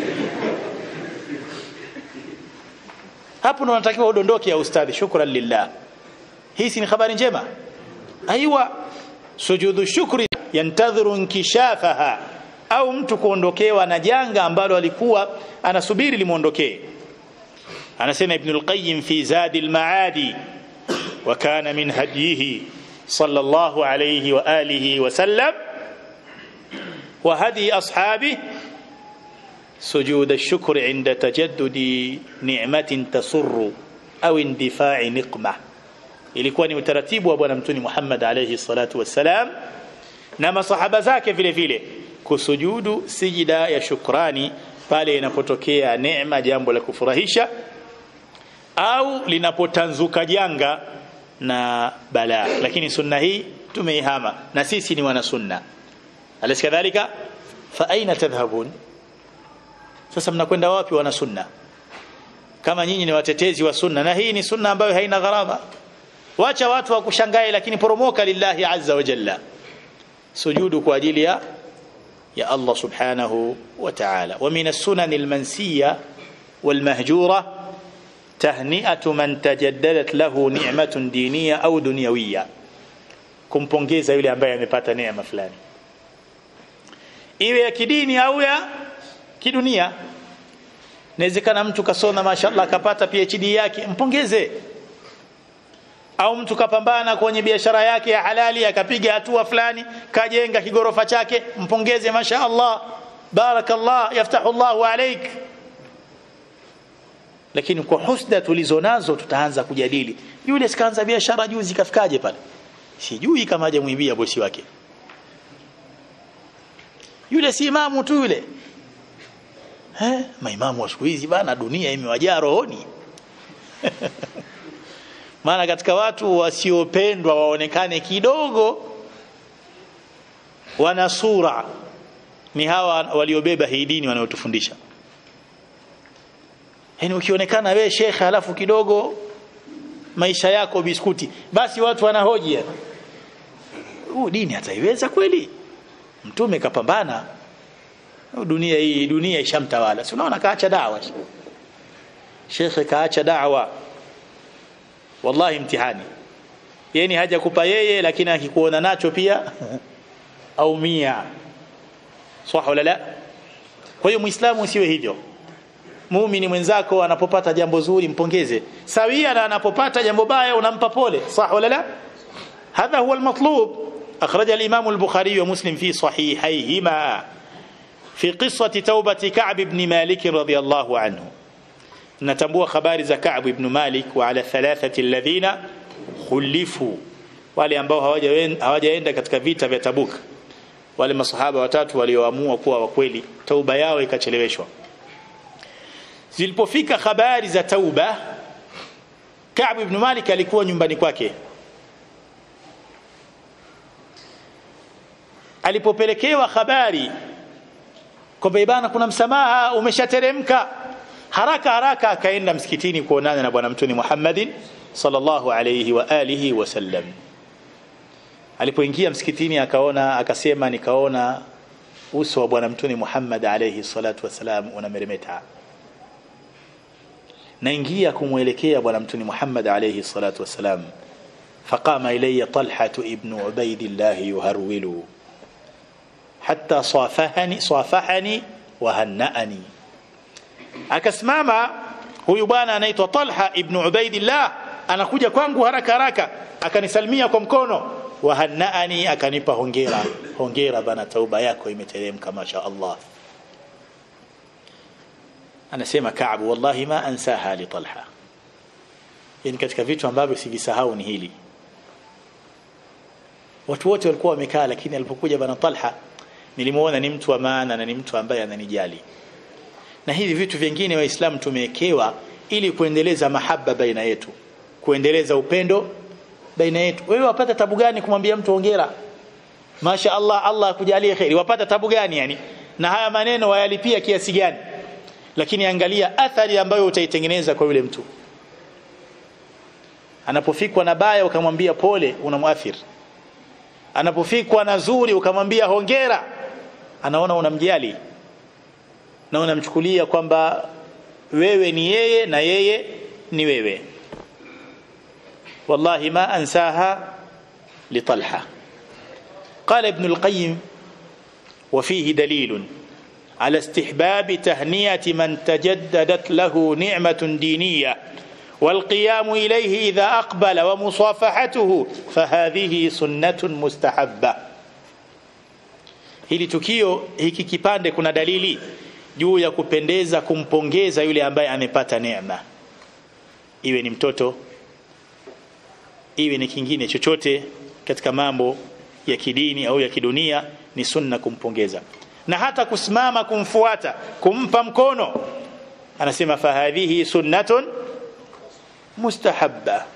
hapo ndo unatakiwa udondoke ya ustadhi shukran lillah hii ni habari njema aiwa sujudu shukri yantadhiru inkishafaha au mtu kuondokewa na janga ambalo alikuwa anasubiri limuondokee anasema ibn al-qayyim fi zadi al-maadi wa kana min hadihi sallallahu alayhi wa alihi wa sallam wa hadi ashabi سجود الشكر عند تجدد نعمة تسر أو اندفاع نقمة ilikuwa ni utaratibu wa bwana mtuni Muhammad alayhi salatu wassalam na masahaba zake vile vile kusujudu sijida ya shukrani pale inapotokea neema jambo la kufurahisha au linapotanzuka janga na balaa lakini sunna hii tumeihama na sisi ni wana sunna alis kadhalika fa aina tadhhabun sasa mnakwenda wapi wana sunna kama nyinyi ni watetezi wa sunna na hii ni sunna ambayo haina gharama wacha watu wakushangae lakini poromoka lillahi azza wa jalla sujudu kwa ajili ya ya Allah subhanahu wa ta'ala wa min as-sunan al-mansiyya wal-mahjura tahni'atu man tajaddadat lahu ni'matun diniyya au dunyawiyya kumpongeza yule ambaye amepata neema fulani iwe ya kidini au ya kidunia inawezekana mtu kasoma mashallah akapata PhD yake mpongeze au mtu kapambana kwenye biashara yake ya halali akapiga hatua fulani kajenga kigorofa chake mpongeze mashaallah barakallah yaftahu Allahu alaik lakini kwa husda tulizonazo tutaanza kujadili yule sikaanza biashara juzi kafikaje pale sijui kama hajamwibia bosi wake yule si imamu tu yule eh maimamu wa siku hizi bana dunia imewajaa rohoni maana katika watu wasiopendwa waonekane kidogo wana sura ni hawa waliobeba hii dini wanayotufundisha yaani ukionekana we shekhe alafu kidogo maisha yako biskuti basi watu wanahoji huu dini ataiweza kweli mtume kapambana dunia hii dunia ishamtawala si unaona kaacha dawa shekhe kaacha dawa wallahi mtihani yani haja kupa yeye lakini akikuona nacho pia au mia sawa wala la kwa hiyo muislamu usiwe hivyo muumini mwenzako anapopata jambo zuri mpongeze sawia na anapopata jambo baya unampa pole sawa wala la هذا هو المطلوب أخرج الإمام البخاري ومسلم في صحيحيهما في قصة توبة كعب بن مالك رضي الله عنه natambua habari za Ka'b ibn Malik wa ala thalathati alladhina khulifu wale ambao hawajaenda katika vita vya Tabuk wale masahaba watatu walioamua kuwa wa kweli tauba yao ikacheleweshwa zilipofika habari za tauba Ka'b ibn Malik alikuwa nyumbani kwake alipopelekewa habari kwamba ibana kuna msamaha umeshateremka haraka haraka akaenda msikitini kuonana na bwana mtume Muhammadin sallallahu alayhi wa alihi wasallam alipoingia msikitini akaona akasema nikaona uso wa bwana mtume Muhammad alayhi salatu wasalam unameremeta naingia kumwelekea bwana mtume Muhammad alayhi salatu wasalam فقام إلي طلحة ابن عبيد الله يهرول حتى صافحني صافحني وهنأني akasimama huyu bwana anaitwa Talha ibn Ubaidillah anakuja kwangu haraka haraka akanisalimia kwa mkono wa hannaani akanipa hongera hongera bana tauba yako imeteremka masha Allah anasema Ka'b wallahi ma ansaha li Talha yani katika vitu ambavyo sivisahau ni hili watu wote walikuwa wamekaa lakini alipokuja bana Talha nilimuona ni mtu wa maana na ni mtu ambaye ananijali na hivi vitu vingine waislamu tumewekewa ili kuendeleza mahaba baina yetu kuendeleza upendo baina yetu wewe wapata tabu gani kumwambia mtu hongera Masha Allah Allah akujalie khairi wapata tabu gani yani na haya maneno wayalipia kiasi gani lakini angalia athari ambayo utaitengeneza kwa yule mtu anapofikwa na baya ukamwambia pole unamwathiri anapofikwa na zuri ukamwambia hongera anaona unamjali na unamchukulia kwamba wewe ni yeye na yeye ni wewe wallahi ma ansaha litalha قال ابن القيم وفيه دليل على استحباب تهنئة من تجددت له نعمة دينية والقيام إليه إذا أقبل ومصافحته فهذه سنة مستحبة hili tukio hiki kipande kuna dalili juu ya kupendeza kumpongeza yule ambaye amepata neema iwe ni mtoto iwe ni kingine chochote katika mambo ya kidini au ya kidunia ni sunna kumpongeza na hata kusimama kumfuata kumpa mkono anasema fahadhihi sunnatun mustahabba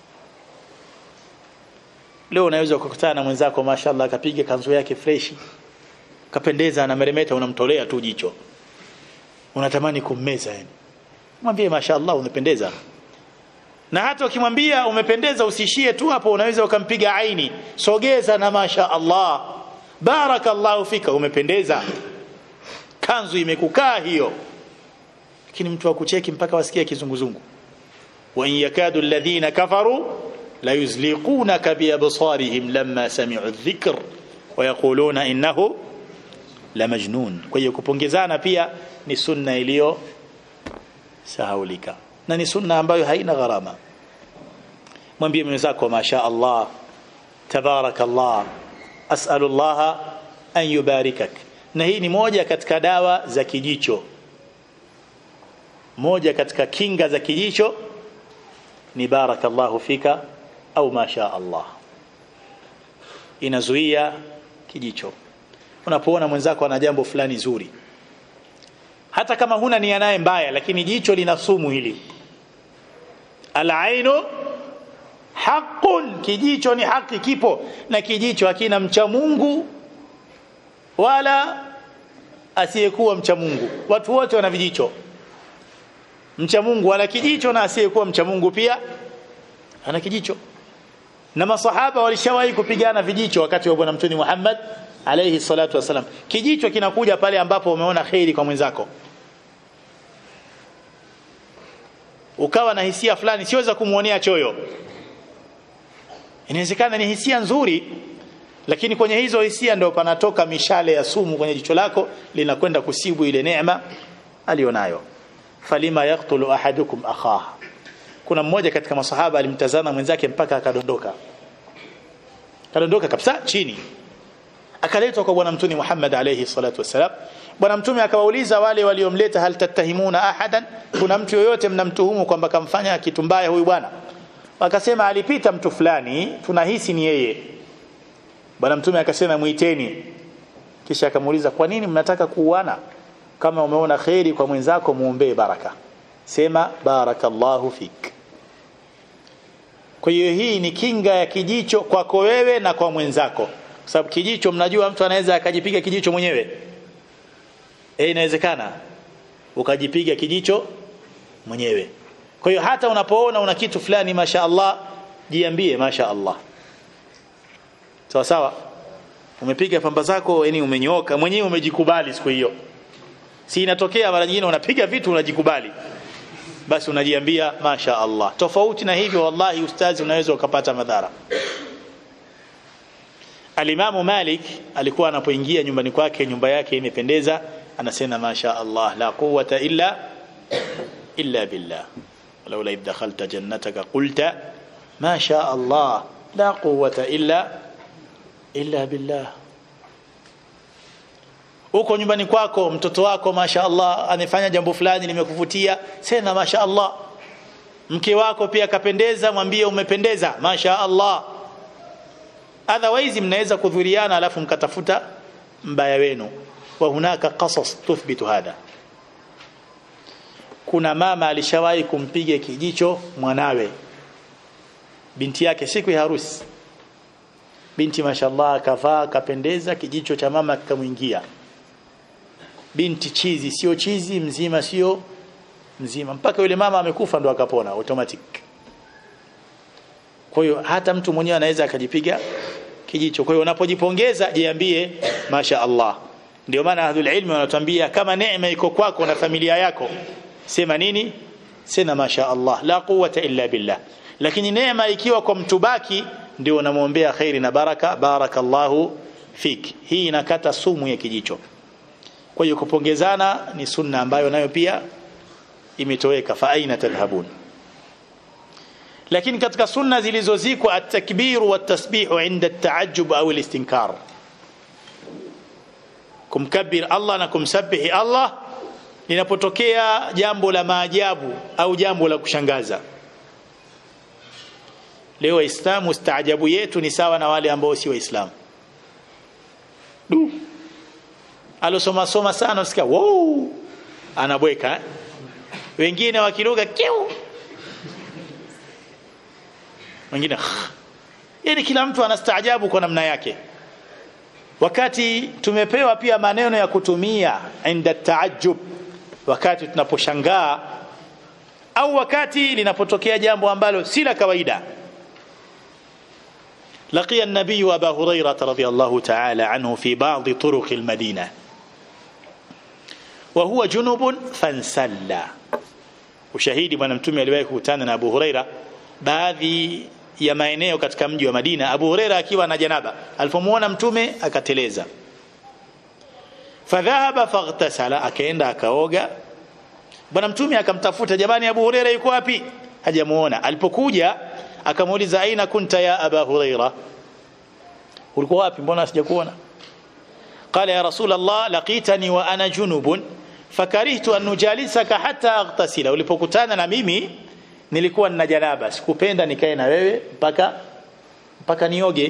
leo unaweza kukutana na mwenzako mashallah akapiga kanzu yake freshi kapendeza na meremeta unamtolea tu jicho unatamani kummeza yani mwambie mashallah unapendeza na hata ukimwambia umependeza usishie tu hapo unaweza ukampiga aini sogeza na masha Allah barakallahu fika umependeza kanzu imekukaa hiyo lakini mtu akucheki mpaka wasikia kizunguzungu wa in yakadu alladhina kafaru la yuzliqunaka bi absarihim lamma sami'u adh-dhikr wa yaquluna innahu la majnun kwa hiyo kupongezana pia ni sunna iliyo sahaulika na ni sunna ambayo haina gharama mwambie mwenzako masha Allah tabarakallah as'alu Allah an yubarikak na hii ni moja katika dawa za kijicho moja katika kinga za kijicho ni barakallahu fika au masha Allah inazuia kijicho unapoona mwenzako ana jambo fulani zuri hata kama huna nia naye mbaya lakini jicho lina sumu hili alainu haqqun kijicho ni haki kipo na kijicho hakina mcha Mungu wala asiyekuwa mcha Mungu watu wote wana vijicho mcha Mungu wala kijicho na asiyekuwa mcha Mungu pia ana kijicho na masahaba walishawahi kupigana vijicho wakati wa bwana mtume Muhammad alayhi salatu wasalam kijicho kinakuja pale ambapo umeona khairi kwa mwenzako ukawa na hisia fulani siweza kumuonea choyo inawezekana ni hisia nzuri lakini kwenye hizo hisia ndio panatoka mishale ya sumu kwenye jicho lako linakwenda kusibu ile neema alionayo falima yaqtulu ahadukum akhaha kuna mmoja katika masahaba alimtazama mwenzake mpaka akadondoka kadondoka kabisa chini akaletwa kwa bwana mtume Muhammad alayhi salatu wasalam bwana mtume akawauliza wale waliomleta hal tattahimuna ahadan kuna mtu yoyote mnamtuhumu kwamba kamfanya kitu mbaya huyu bwana wakasema alipita mtu fulani tunahisi ni yeye bwana mtume akasema muiteni kisha akamuuliza kwa nini mnataka kuuana kama umeona khairi kwa mwenzako muombee baraka sema barakallahu fik kwa hiyo hii ni kinga ya kijicho kwako wewe na kwa mwenzako kwa sababu kijicho mnajua mtu anaweza akajipiga kijicho mwenyewe eh inawezekana ukajipiga kijicho mwenyewe kwa hiyo hata unapoona una kitu fulani masha Allah jiambie masha Allah sawa sawa umepiga pamba zako yani umenyooka mwenyewe umejikubali siku hiyo si inatokea mara nyingine unapiga vitu unajikubali basi unajiambia masha Allah tofauti na hivyo wallahi ustazi unaweza ukapata madhara Alimamu Malik alikuwa anapoingia nyumbani kwake nyumba yake imependeza anasema masha Allah la quwwata illa illa billah ولولا إذ دخلت جنتك قلت ما شاء الله لا قوة إلا إلا بالله uko nyumbani kwako mtoto wako masha Allah amefanya jambo fulani limekuvutia sema masha Allah mke wako pia kapendeza mwambie umependeza masha Allah otherwise mnaweza kudhuriana alafu mkatafuta mbaya wenu wa hunaka qasas tuthbitu hada kuna mama alishawahi kumpiga kijicho mwanawe binti yake siku ya harusi binti mashallah akavaa kapendeza kijicho cha mama kikamwingia binti chizi sio chizi mzima sio mzima mpaka yule mama amekufa ndo akapona automatic kwa hiyo hata mtu mwenyewe anaweza akajipiga kijicho kwa hiyo unapojipongeza jiambie masha Allah ndio maana ahlul ilmi wanatuambia kama neema iko kwako na familia yako sema nini sema masha Allah la quwwata illa billah lakini neema ikiwa kwa mtu baki ndio unamwombea khairi na baraka barakallahu fik hii inakata sumu ya kijicho kwa hiyo kupongezana ni sunna ambayo nayo pia imetoweka fa aina tadhhabun lakini katika sunna zilizozikwa at-takbir wa at-tasbih inda at-ta'ajjub au al-istinkar kumkabir Allah na kumsabihi Allah linapotokea jambo la maajabu au jambo la kushangaza leo waislamu staajabu yetu ni sawa na wale ambao si waislamu du alosoma soma sana usikia wow anabweka eh? wengine wakiruka kiu wengine yani kila mtu anastaajabu kwa namna yake wakati tumepewa pia maneno ya kutumia inda taajub wakati tunaposhangaa au wakati linapotokea jambo ambalo si la kawaida لقي النبي أبا هريرة رضي الله تعالى عنه في بعض طرق المدينة وهو جنب فانسلى ushahidi bwana mtume aliwahi kukutana na Abu Huraira baadhi ya maeneo katika mji wa Madina Abu Huraira akiwa na janaba alipomuona mtume akateleza fadhahaba faghtasala akaenda akaoga bwana mtume akamtafuta jamani Abu Huraira yuko wapi hajamuona alipokuja akamuuliza aina kunta ya Aba Huraira ulikuwa wapi mbona sijakuona قال يا رسول الله لقيتني وانا جنوب فكرهت ان نجالسك حتى اغتسل ulipokutana na mimi nilikuwa nina janaba sikupenda nikae na wewe mpaka mpaka nioge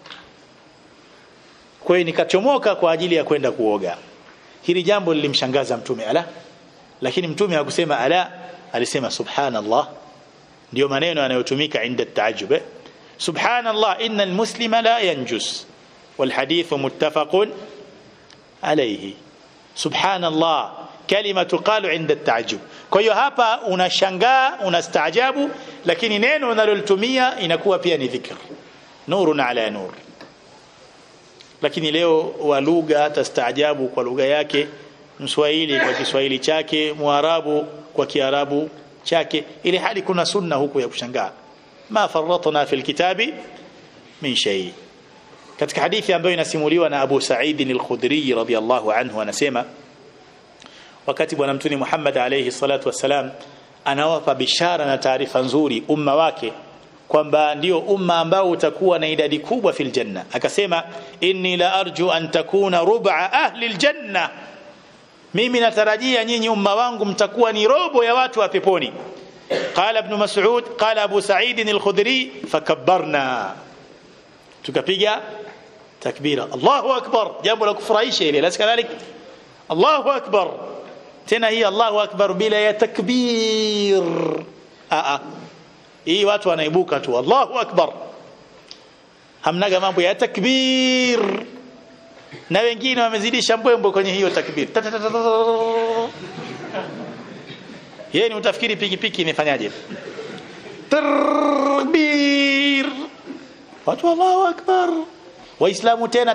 kwa hiyo nikachomoka kwa ajili ya kwenda kuoga hili jambo lilimshangaza mtume ala lakini mtume hakusema ala alisema subhanallah ndio maneno yanayotumika inda taajub subhanallah inna almuslima la yanjus والحديث متفق عليه سبحان الله كلمه تقال عند التعجب kwa hiyo hapa unashangaa unastaajabu lakini neno unalolitumia inakuwa pia ni dhikr nurun ala nur lakini leo wa lugha hata staajabu kwa lugha yake mswahili kwa kiswahili chake muarabu kwa kiarabu chake ili hali kuna sunna huku ya kushangaa ma farratna fil kitabi min shay katika hadithi ambayo inasimuliwa na Abu Sa'id al-Khudri radhiyallahu anhu anasema wakati bwana mtume Muhammad alayhi salatu wassalam anawapa bishara na taarifa nzuri umma wake kwamba ndio umma ambao utakuwa na idadi kubwa fil janna akasema inni la arju an takuna rub'a ahli aljanna mimi natarajia nyinyi umma wangu mtakuwa ni robo ya watu wa peponi qala ibn mas'ud qala abu sa'id al-khudri fakabbarna tukapiga takbira Allahu akbar jambo la kufurahisha ile la kadhalik Allahu akbar tena hii Allahu akbar bila ya takbir a a hii watu wanaibuka tu Allahu akbar hamnaga mambo ya takbir na wengine wamezidisha mbwembo kwenye hiyo takbir yeye ni utafikiri pikipiki imefanyaje takbir watu Allahu akbar waislamu tena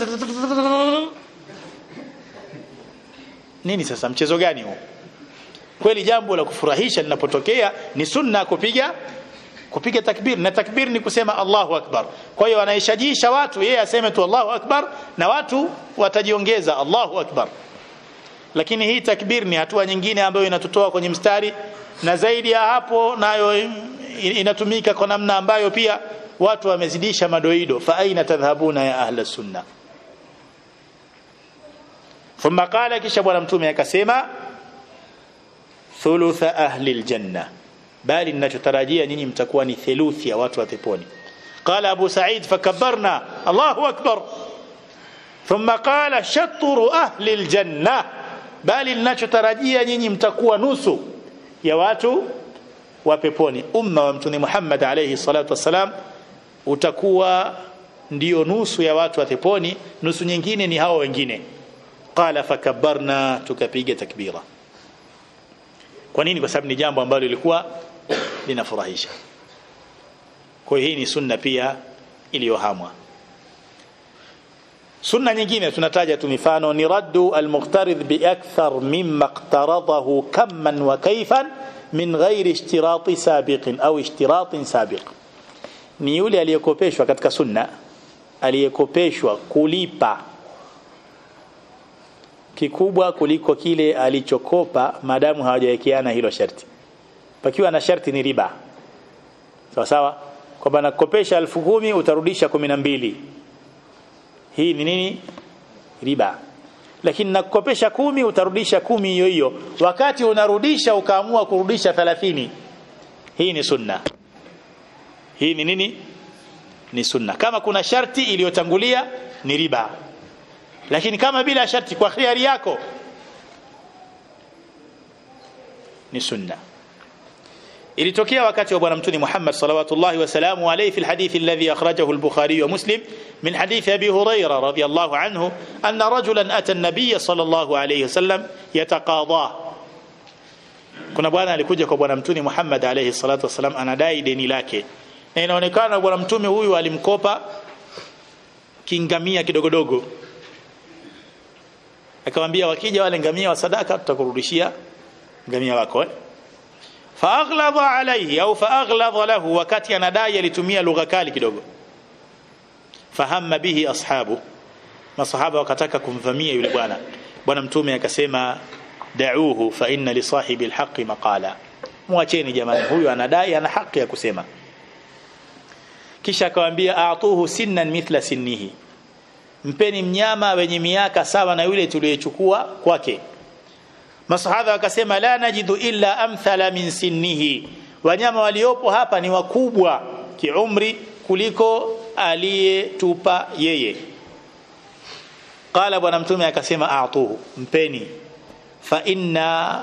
nini sasa mchezo gani huu kweli jambo la kufurahisha linapotokea ni sunna kupiga kupiga takbir na takbir ni kusema Allahu akbar kwa hiyo anaishajisha watu yeye aseme tu Allahu akbar na watu watajiongeza Allahu akbar lakini hii takbir ni hatua nyingine ambayo inatutoa kwenye mstari na zaidi ya hapo nayo inatumika kwa namna ambayo pia watu wamezidisha madoido fa aina tadhhabuna ya ahla sunna thumma qala kisha bwana mtume akasema thulutha ahli aljanna bali ninachotarajia nyinyi mtakuwa ni theluthi ya watu wa peponi qala abu sa'id fakabbarna allahu akbar thumma qala shatru ahli aljanna bali ninachotarajia nyinyi mtakuwa nusu ya watu wa peponi umma wa mtume Muhammad alayhi salatu wassalam utakuwa ndio nusu ya watu wa peponi nusu nyingine ni hao wengine qala fakabbarna tukapiga takbira kwa nini kwa sababu ni jambo ambalo lilikuwa linafurahisha kwa hii ni sunna pia iliyohamwa sunna nyingine tunataja tu mifano ni raddu almuqtarid bi akthar mimma iqtaradahu kamman wa kayfan min ghairi ishtirati sabiqin au ishtiratin sabiq ni yule aliyekopeshwa katika sunna aliyekopeshwa kulipa kikubwa kuliko kile alichokopa madamu hawajawekeana hilo sharti pakiwa na sharti ni riba sawa sawa kwamba nakopesha elfu kumi utarudisha kumi na mbili hii ni nini riba lakini nakukopesha kumi utarudisha kumi hiyo hiyo wakati unarudisha ukaamua kurudisha 30 hii ni sunna hii ni nini ni sunna kama kuna sharti iliyotangulia ni riba lakini kama bila sharti kwa khiari yako ni sunna ilitokea wakati wa bwana mtume Muhammad salawatullahi wasalamu alayhi fi alhadith alladhi akhrajahu al-Bukhari wa Muslim min hadith Abi Hurairah radiyallahu anhu anna rajulan ata an-nabiy sallallahu alayhi wasallam yataqadha kuna bwana alikuja kwa bwana mtume Muhammad alayhi salatu wasalam anadai deni lake na inaonekana bwana mtume huyu alimkopa kingamia kidogodogo akamwambia wakija wale ngamia wa sadaka tutakurudishia ngamia wako eh? faaghladha alayhi au faaghladha lahu wakati anadai alitumia lugha kali kidogo fahamma bihi ashabu masahaba wakataka kumvamia yule bwana bwana mtume akasema da'uhu fa inna li sahibi alhaqi maqala muacheni jamani huyu anadai ana haki ya kusema kisha akamwambia a'tuhu sinnan mithla sinnihi mpeni mnyama wenye miaka sawa na yule tuliyechukua kwake masahaba wakasema la najidu illa amthala min sinnihi wanyama waliopo hapa ni wakubwa kiumri kuliko aliyetupa yeye qala bwana mtume akasema a'tuhu mpeni fa inna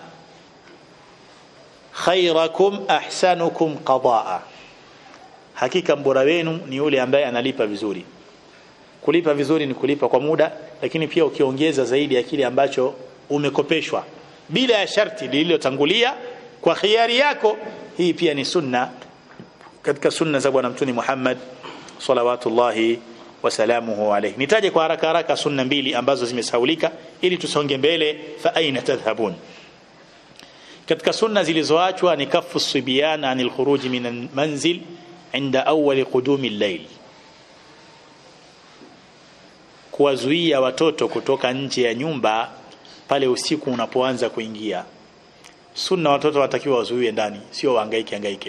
khairakum ahsanukum qadaa hakika mbora wenu ni yule ambaye analipa vizuri kulipa vizuri ni kulipa kwa muda lakini pia ukiongeza zaidi ya kile ambacho umekopeshwa bila ya sharti lililotangulia kwa khiari yako hii pia ni sunna katika sunna za bwana mtume Muhammad salawatullahi wasalamuhu alayhi nitaje kwa haraka haraka sunna mbili ambazo zimesaulika ili tusonge mbele fa aina tadhhabun katika sunna zilizoachwa ni kafu sibyan anil khuruj min manzil inda awwal qudumi al-layl kuwazuia watoto kutoka nje ya nyumba pale usiku unapoanza kuingia sunna watoto watakiwa wazuiwe ndani sio wahangaike hangaike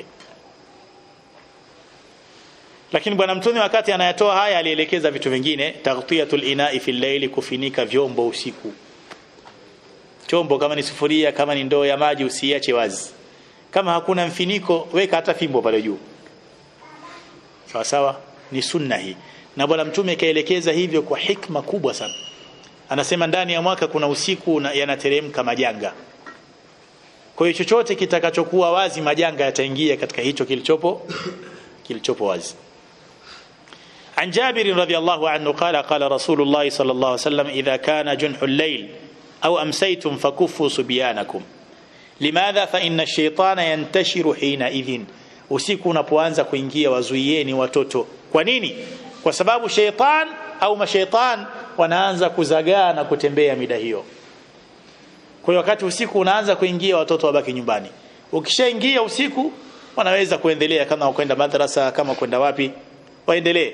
lakini bwana mtume wakati anayatoa haya alielekeza vitu vingine taghtiyatul ina'i fil layli kufinika vyombo usiku chombo kama ni sufuria kama ni ndoo ya maji usiache wazi kama hakuna mfiniko weka hata fimbo pale juu sawa sawa ni sunna hii na bwana mtume kaelekeza hivyo kwa hikma kubwa sana anasema ndani ya mwaka kuna usiku yanateremka majanga kwa hiyo chochote kitakachokuwa wazi majanga yataingia katika hicho kilichopo kilichopo wazi عن جابر رضي الله عنه قال قال رسول الله صلى الله عليه وسلم إذا كان جنح الليل أو أمسيتم فكفوا صبيانكم لماذا فإن الشيطان ينتشر حينئذ usiku unapoanza kuingia wazuieni watoto kwa nini kwa sababu sheitan au masheitan wanaanza kuzagaa na kutembea mida hiyo kwa hiyo wakati usiku unaanza kuingia watoto wabaki nyumbani ukishaingia usiku wanaweza kuendelea kama kwenda madrasa kama kwenda wapi waendelee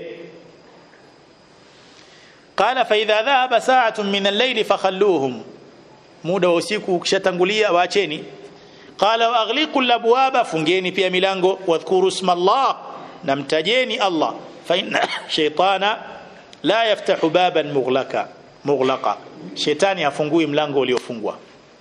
qala fa idha dhahaba sa'atun min al-layl fakhalluhum muda wa usiku ukishatangulia waacheni qala wa aghliqu al-abwaba fungeni pia milango wadhkuru isma Allah namtajeni Allah fa inna shaytana la yaftahu baban mughlaqa mughlaqa shetani hafungui mlango uliofungwa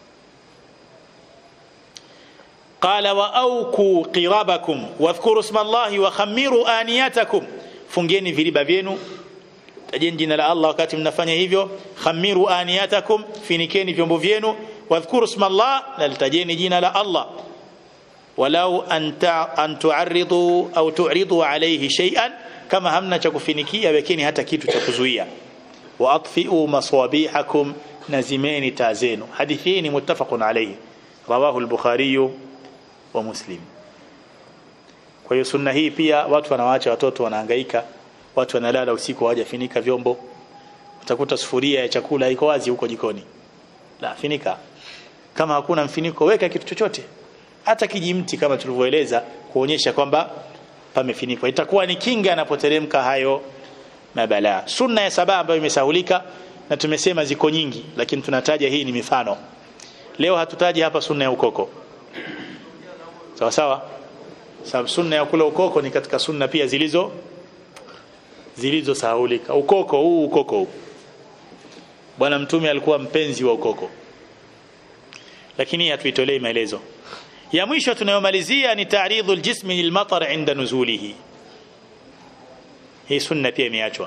قال واوكوا قرابكم واذكروا اسم الله وخمروا انياتكم fungeni viriba vyenu tajeni jina la Allah wakati mnafanya hivyo khamiru aniyatakum finikeni vyombo vyenu wadhkuru isma Allah na litajeni jina la Allah walau anta an tu'arridu au tu'ridu alayhi shay'an kama hamna cha kufinikia wekeni hata kitu cha kuzuia wa atfi'u maswabihakum nazimeni tazenu hadithi hii ni muttafaqun alayhi rawahu al-bukhari wa muslim kwa hiyo sunna hii pia watu wanawaacha watoto wanahangaika watu wanalala usiku hawajafinika vyombo utakuta sufuria ya chakula iko wazi huko jikoni la finika kama hakuna mfiniko weka kitu chochote hata kijimti kama tulivyoeleza kuonyesha kwamba pamefinikwa itakuwa ni kinga anapoteremka hayo mabala sunna ya saba ambayo imesahulika na tumesema ziko nyingi lakini tunataja hii ni mifano leo hatutaji hapa sunna ya ukoko sawa sawa sababu sunna ya kula ukoko ni katika sunna pia zilizo zilizosahulika ukoko huu ukoko huu bwana mtume alikuwa mpenzi wa ukoko lakini hatuitolei maelezo ya mwisho tunayomalizia ni ta'ridhul jismi lilmatar inda nuzulihi hii sunna pia imeachwa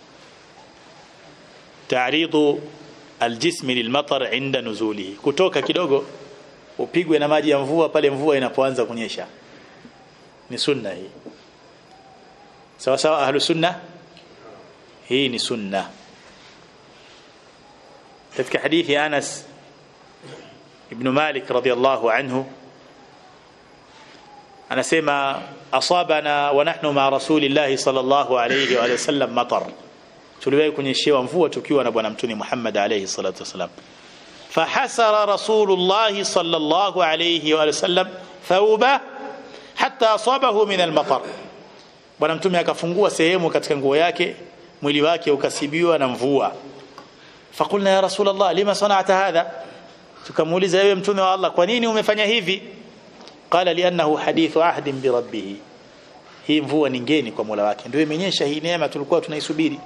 ta'ridhu aljismi lilmatar inda nuzulihi kutoka kidogo upigwe na maji ya mvua pale mvua inapoanza kunyesha ni sunna hii sawa sawa ahlu sunna hii ni sunna katika hadithi Anas ibn Malik radiyallahu anhu anasema asabana wa nahnu ma rasulillahi sallallahu alayhi wa sallam matar tuliwahi kunyeshewa mvua tukiwa na bwana mtume Muhammad alayhi salatu wasalam fahasara rasulullah sallallahu alayhi wa sallam thawba hatta asabahu min almatar bwana mtume akafungua sehemu katika nguo yake mwili wake ukasibiwa na mvua fakulna ya rasulullah lima sana'ta hadha tukamuuliza wewe mtume wa Allah kwa nini umefanya hivi qala li'annahu hadithu ahdin bi rabbih hii mvua ni ngeni kwa Mola wake ndio imenyesha hii neema tulikuwa tunaisubiri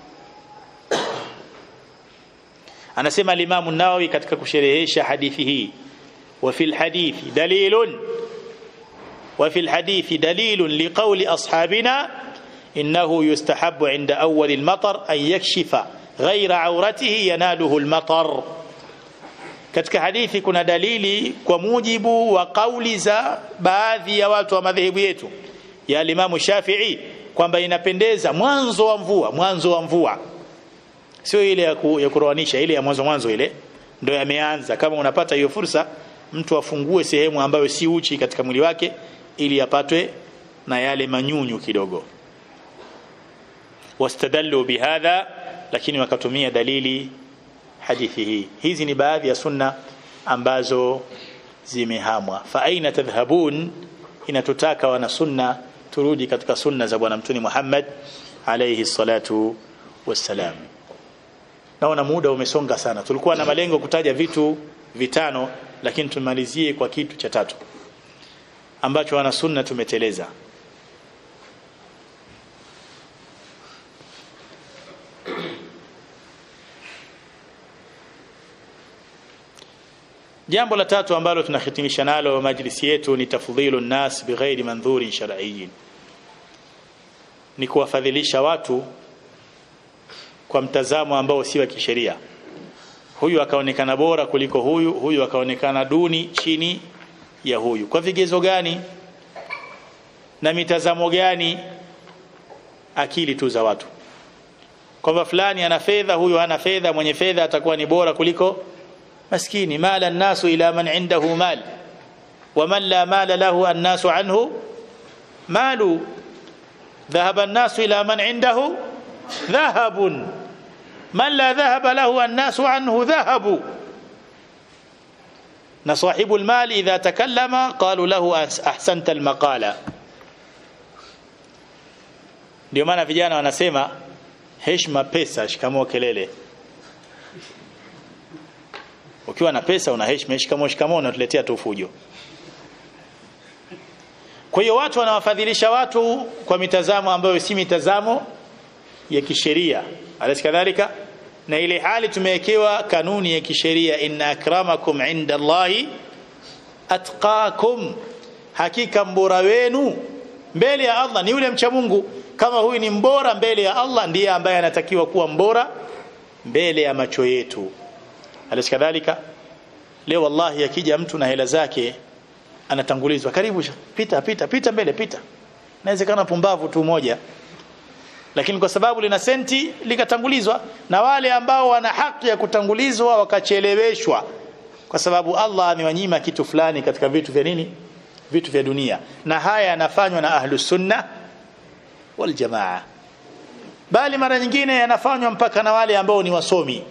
anasema al-Imam an-Nawawi katika kusherehesha hadithi hii wa fil hadithi dalilun wa fil hadithi dalilun liqawli ashabina innahu yustahabbu 'inda awwal al-matar an yakshifa ghayra 'awratihi yanaluhu al-matar katika hadithi kuna dalili kwa mujibu wa kauli za baadhi ya watu wa madhehebu yetu ya Imam Shafi'i kwamba inapendeza mwanzo wa mvua mwanzo wa mvua sio ile ya, ku, ya kuroanisha ile ya mwanzo mwanzo ile ndio yameanza kama unapata hiyo fursa mtu afungue sehemu ambayo si uchi katika mwili wake ili apatwe na yale manyunyu kidogo wastadallu bihadha lakini wakatumia dalili hadithi hii hizi ni baadhi ya sunna ambazo zimehamwa fa aina tadhhabun inatutaka wana sunna turudi katika sunna za bwana mtume Muhammad alayhi salatu wassalam naona muda umesonga sana tulikuwa na malengo kutaja vitu vitano lakini tumalizie kwa kitu cha tatu ambacho wana sunna tumeteleza jambo la tatu ambalo tunahitimisha nalo majlisi yetu ni tafdhilu nnas bighairi mandhurin shar'iyyin ni kuwafadhilisha watu kwa mtazamo ambao si wa kisheria huyu akaonekana bora kuliko huyu huyu akaonekana duni chini ya huyu kwa vigezo gani na mitazamo gani akili tu za watu kwamba fulani ana fedha huyu hana fedha mwenye fedha atakuwa ni bora kuliko maskini mala nasu ila man indahu mal waman la mala lahu annasu anhu malu dhahaba an-nasu ila man indahu dhahabun man la dhahaba lahu an-nasu anhu dhahabu na sahibu al-mal idha takallama qalu lahu ahsanta al-maqala ndio maana vijana wanasema heshima pesa shikamoo kelele ukiwa na pesa una heshima shikamoo shikamoo unatuletea tu fujo kwa hiyo watu wanawafadhilisha watu kwa mitazamo ambayo si mitazamo ya kisheria alikadhalika na ile hali tumewekewa kanuni ya kisheria inna akramakum inda Allahi atqakum hakika mbora wenu mbele ya Allah ni yule mcha Mungu kama huyu ni mbora mbele ya Allah ndiye ambaye anatakiwa kuwa mbora mbele ya macho yetu alikadhalika leo wallahi akija mtu na hela zake anatangulizwa karibu pita pita pita mbele pita inawezekana pumbavu tu moja lakini kwa sababu lina senti likatangulizwa na wale ambao wana haki ya kutangulizwa wakacheleweshwa kwa sababu Allah amewanyima kitu fulani katika vitu vya nini vitu vya dunia na haya yanafanywa na ahlus sunna wal jamaa bali mara nyingine yanafanywa mpaka na wale ambao ni wasomi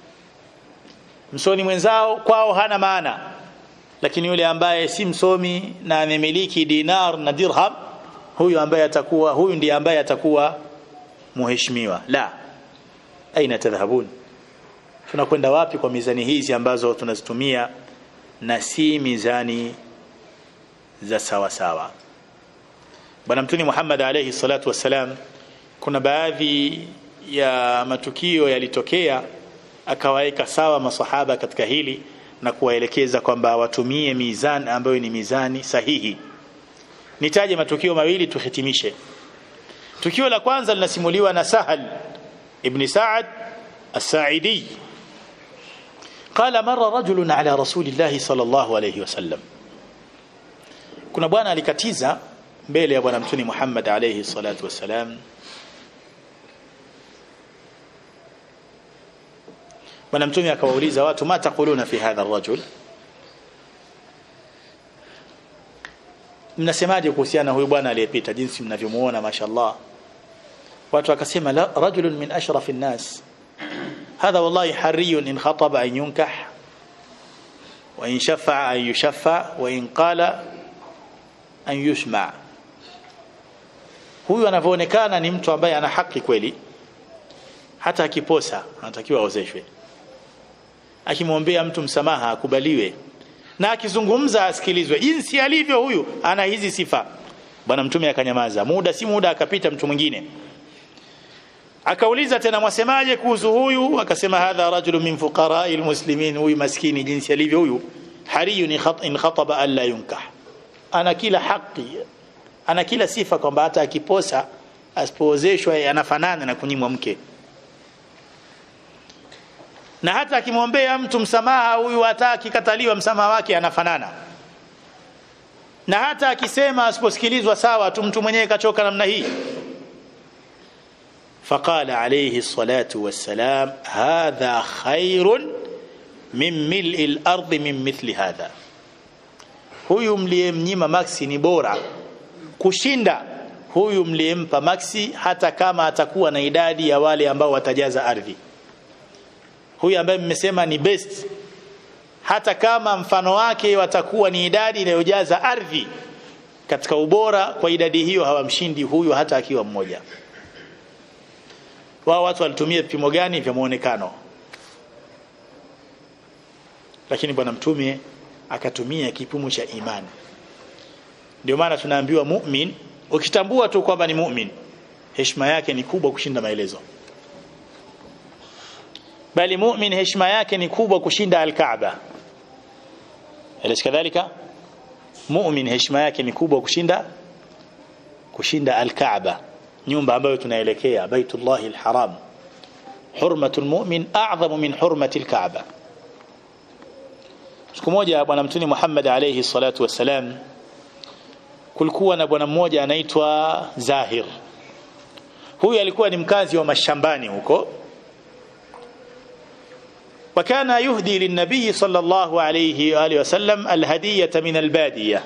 msomi mwenzao kwao hana maana lakini yule ambaye si msomi na amemiliki dinar na dirham huyu ambaye atakuwa huyu ndiye ambaye atakuwa muheshimiwa la aina tadhhabun tunakwenda wapi kwa mizani hizi ambazo tunazitumia na si mizani za sawa sawa bwana mtuni Muhammad alayhi salatu wassalam kuna baadhi ya matukio yalitokea akawaeka sawa masahaba katika hili na kuwaelekeza kwamba watumie mizani ambayo ni mizani sahihi nitaje matukio mawili tuhitimishe tukio la kwanza linasimuliwa na Sahal ibn Sa'ad as-Sa'idi قال مر رجل على رسول الله صلى الله عليه وسلم kuna bwana alikatiza mbele ya bwana mtuni Muhammad alayhi salatu wasalam bwana mtume akawauliza watu ma taquluna fi hadha ar-rajul mnasemaje kuhusiana na huyu bwana aliyepita jinsi mnavyomuona mashallah watu wakasema la rajulun min ashrafin nas hadha wallahi hariyun in khataba an yunkah wa in shafa'a an yushaffa wa in qala an yusma huyu anavyoonekana ni mtu ambaye ana haki kweli hata akiposa anatakiwa aozeshwe akimwombea mtu msamaha akubaliwe na akizungumza asikilizwe jinsi alivyo huyu ana hizi sifa bwana mtume akanyamaza muda si muda akapita mtu mwingine akauliza tena mwasemaje kuhusu huyu akasema hadha rajulu min fuqara'i almuslimin huyu maskini jinsi alivyo huyu hariyun in khataba alla yunkah ana kila haki ana kila sifa kwamba hata akiposa asipoozeshwa anafanana na kunyimwa mke na hata akimwombea mtu msamaha huyu hata akikataliwa msamaha wake anafanana na hata akisema asiposikilizwa sawa tu mtu mwenyewe kachoka namna hii فقال عليه الصلاة والسلام هذا خير من ملء الأرض من مثل هذا huyu mliyemnyima maksi ni bora kushinda huyu mliyempa maksi hata kama atakuwa na idadi ya wale ambao watajaza ardhi huyu ambaye mmesema ni best hata kama mfano wake watakuwa ni idadi inayojaza ardhi katika ubora kwa idadi hiyo hawamshindi huyu hata akiwa mmoja wao watu walitumia vipimo gani vya muonekano lakini bwana mtume akatumia kipimo cha imani ndio maana tunaambiwa mu'min ukitambua tu kwamba ni mu'min heshima yake ni kubwa kushinda maelezo bali mu'min heshima yake ni kubwa kushinda al-Kaaba alis kadhalika mu'min heshima yake ni kubwa kushinda kushinda al-Kaaba nyumba ambayo tunaelekea Baitullah al-Haram hurmatul mu'min a'zamu min hurmati al-Kaaba siku moja bwana mtuni Muhammad alayhi salatu wassalam kulikuwa na bwana mmoja anaitwa Zahir huyu alikuwa ni mkazi wa mashambani huko وكان يهدي للنبي صلى الله عليه وآله وسلم الهدية من البادية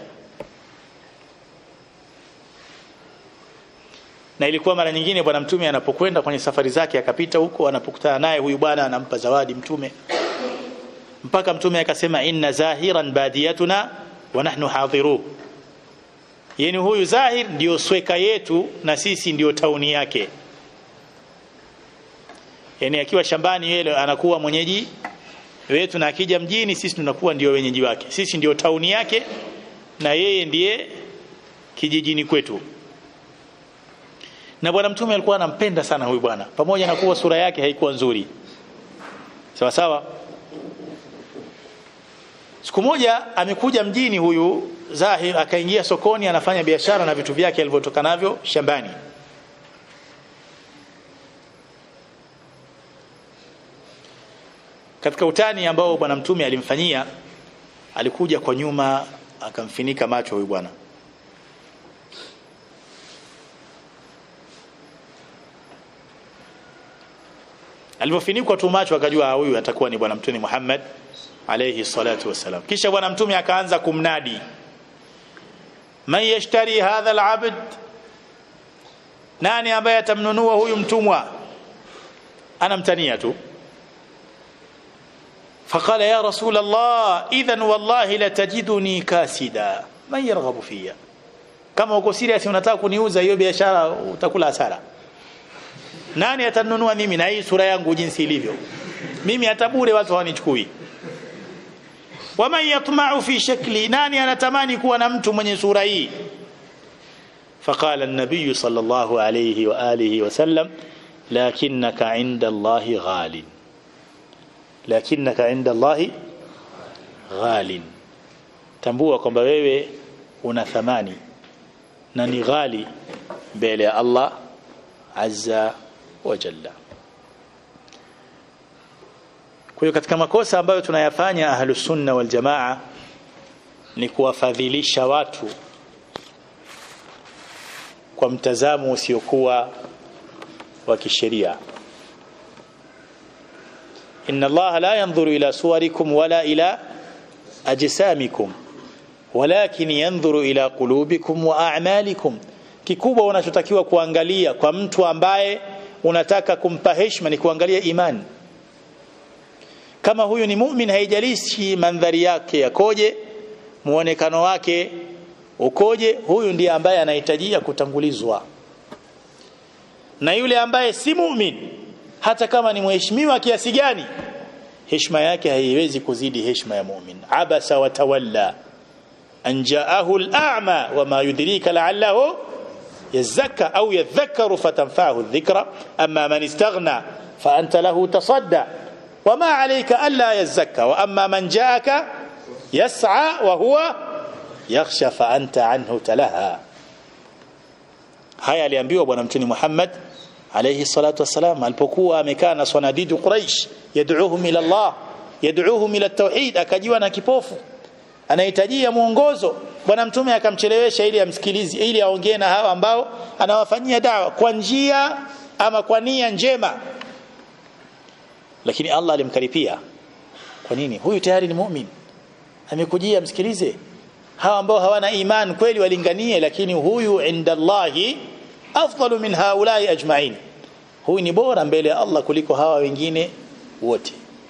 na ilikuwa mara nyingine bwana mtume anapokwenda kwenye safari zake akapita huko anapokutana naye huyu bwana anampa zawadi mtume mpaka mtume akasema inna zahiran badiyatuna wa nahnu hadiru yani huyu zahir ndio sweka yetu na sisi ndio tauni yake yani akiwa shambani yeye anakuwa mwenyeji wetu na akija mjini sisi tunakuwa ndio wenyeji wake sisi ndio tauni yake na yeye ndiye kijijini kwetu na bwana mtume alikuwa anampenda sana huyu bwana pamoja na kuwa sura yake haikuwa nzuri sawa sawa siku moja amekuja mjini huyu Zahir akaingia sokoni anafanya biashara na vitu vyake alivyotoka navyo shambani katika utani ambao bwana mtume alimfanyia alikuja kwa nyuma akamfinika macho huyu bwana alivyofinikwa tu macho akajua huyu atakuwa ni bwana mtume Muhammad alayhi salatu wasalam kisha bwana mtume akaanza kumnadi man yashtari hadha alabd nani ambaye atamnunua huyu mtumwa anamtania tu فقال يا رسول الله اذا والله لتجدني كاسدا من يرغب فيا kama uko serious unataka kuniuza hiyo biashara utakula hasara nani atanunua mimi na hii sura yangu jinsi ilivyo mimi hata bure watu hawanichukui waman yatma'u fi shakli nani anatamani kuwa na mtu mwenye sura hii فقال النبي صلى الله عليه واله وسلم لكنك عند الله غال lakinnaka inda Allahi ghalin tambua kwamba wewe una thamani na ni ghali mbele ya Allah azza wa jalla kwa hiyo katika makosa ambayo tunayafanya ahlus sunna wal jamaa ni kuwafadhilisha watu kwa mtazamo usiokuwa wa kisheria إن الله لا ينظر إلى صوركم ولا إلى أجسامكم walakin yanzuru ila qulubikum wa a'malikum kikubwa unachotakiwa kuangalia kwa mtu ambaye unataka kumpa heshima ni kuangalia imani kama huyu ni mumin haijalishi mandhari yake yakoje muonekano wake ukoje huyu ndiye ambaye anahitajia kutangulizwa na yule ambaye si mumin hata kama ni mheshimiwa kiasi gani heshima yake haiwezi kuzidi heshima ya mumin abasa wa tawalla an jaahu al-a'ma wama yudrika la'allahu yazakka au yadhakkaru fatanfa'ahu adh-dhikra amma man istaghna fa anta lahu tasadda وما عليك ألا يزكى وأما من جاءك يسعى وهو يخشى فأنت عنه تلهى haya aliambiwa bwana mtume Muhammad alayhi salatu wasalam alipokuwa amekaa na sanadidu Quraish yad'uuhum ila Allah yad'uuhum ila tauhid akajiwa na kipofu anahitajia mwongozo bwana mtume akamchelewesha ili amsikilize ili aongee na hawa ambao anawafanyia dawa kwa njia ama kwa nia njema lakini Allah alimkaripia kwa nini huyu tayari ni mu'min amekujia msikilize hawa ambao hawana iman kweli walinganie lakini huyu inda Allahi afdalu min haulai ajma'in huyu ni bora mbele ya Allah kuliko hawa wengine wote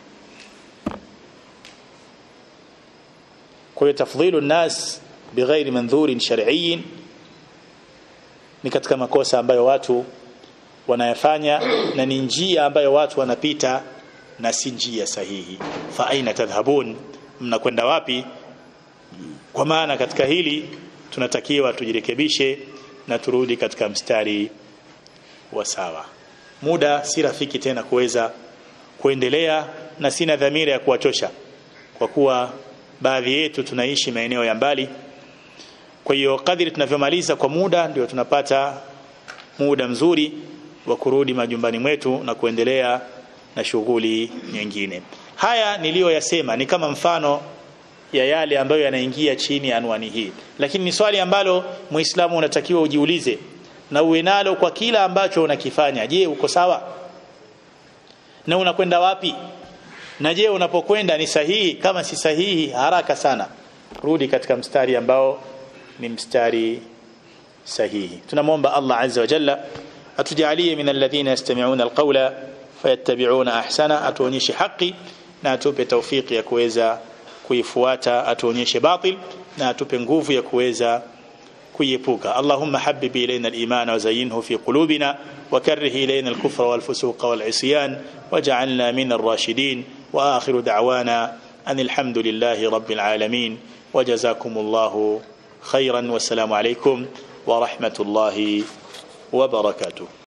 kwa hiyo tafdhilu nas bighairi mandhurin shar'iyyin ni katika makosa ambayo watu wanayafanya na ni njia ambayo watu wanapita na si njia sahihi fa aina tadhhabun mnakwenda wapi kwa maana katika hili tunatakiwa tujirekebishe na turudi katika mstari wa sawa muda si rafiki tena kuweza kuendelea na sina dhamira ya kuwachosha kwa kuwa baadhi yetu tunaishi maeneo ya mbali kwa hiyo kadri tunavyomaliza kwa muda ndio tunapata muda mzuri wa kurudi majumbani mwetu na kuendelea na shughuli nyingine haya niliyoyasema ni kama mfano ya yale ambayo yanaingia chini ya anwani hii lakini ni swali ambalo muislamu unatakiwa ujiulize na uwe nalo kwa kila ambacho unakifanya je uko sawa na unakwenda wapi na je unapokwenda ni sahihi kama si sahihi haraka sana rudi katika mstari ambao ni mstari sahihi tunamwomba Allah azza wa jalla atujalie min alladhina yastami'una alqawla fayattabi'una ahsana atuonyeshe haki na atupe taufiki ya kuweza kuifuata atuonyeshe batil na atupe nguvu ya kuweza kuiepuka Allahumma habbib ilayna al-iman wa zayyinhu fi qulubina wa karrih ilayna al-kufra wal fusuqa wal isyan waj'alna min ar-rashidin wa akhiru da'wana an alhamdulillahi rabbil alamin wajazakumullahu khairan wassalamu alaykum wa rahmatullahi wa barakatuh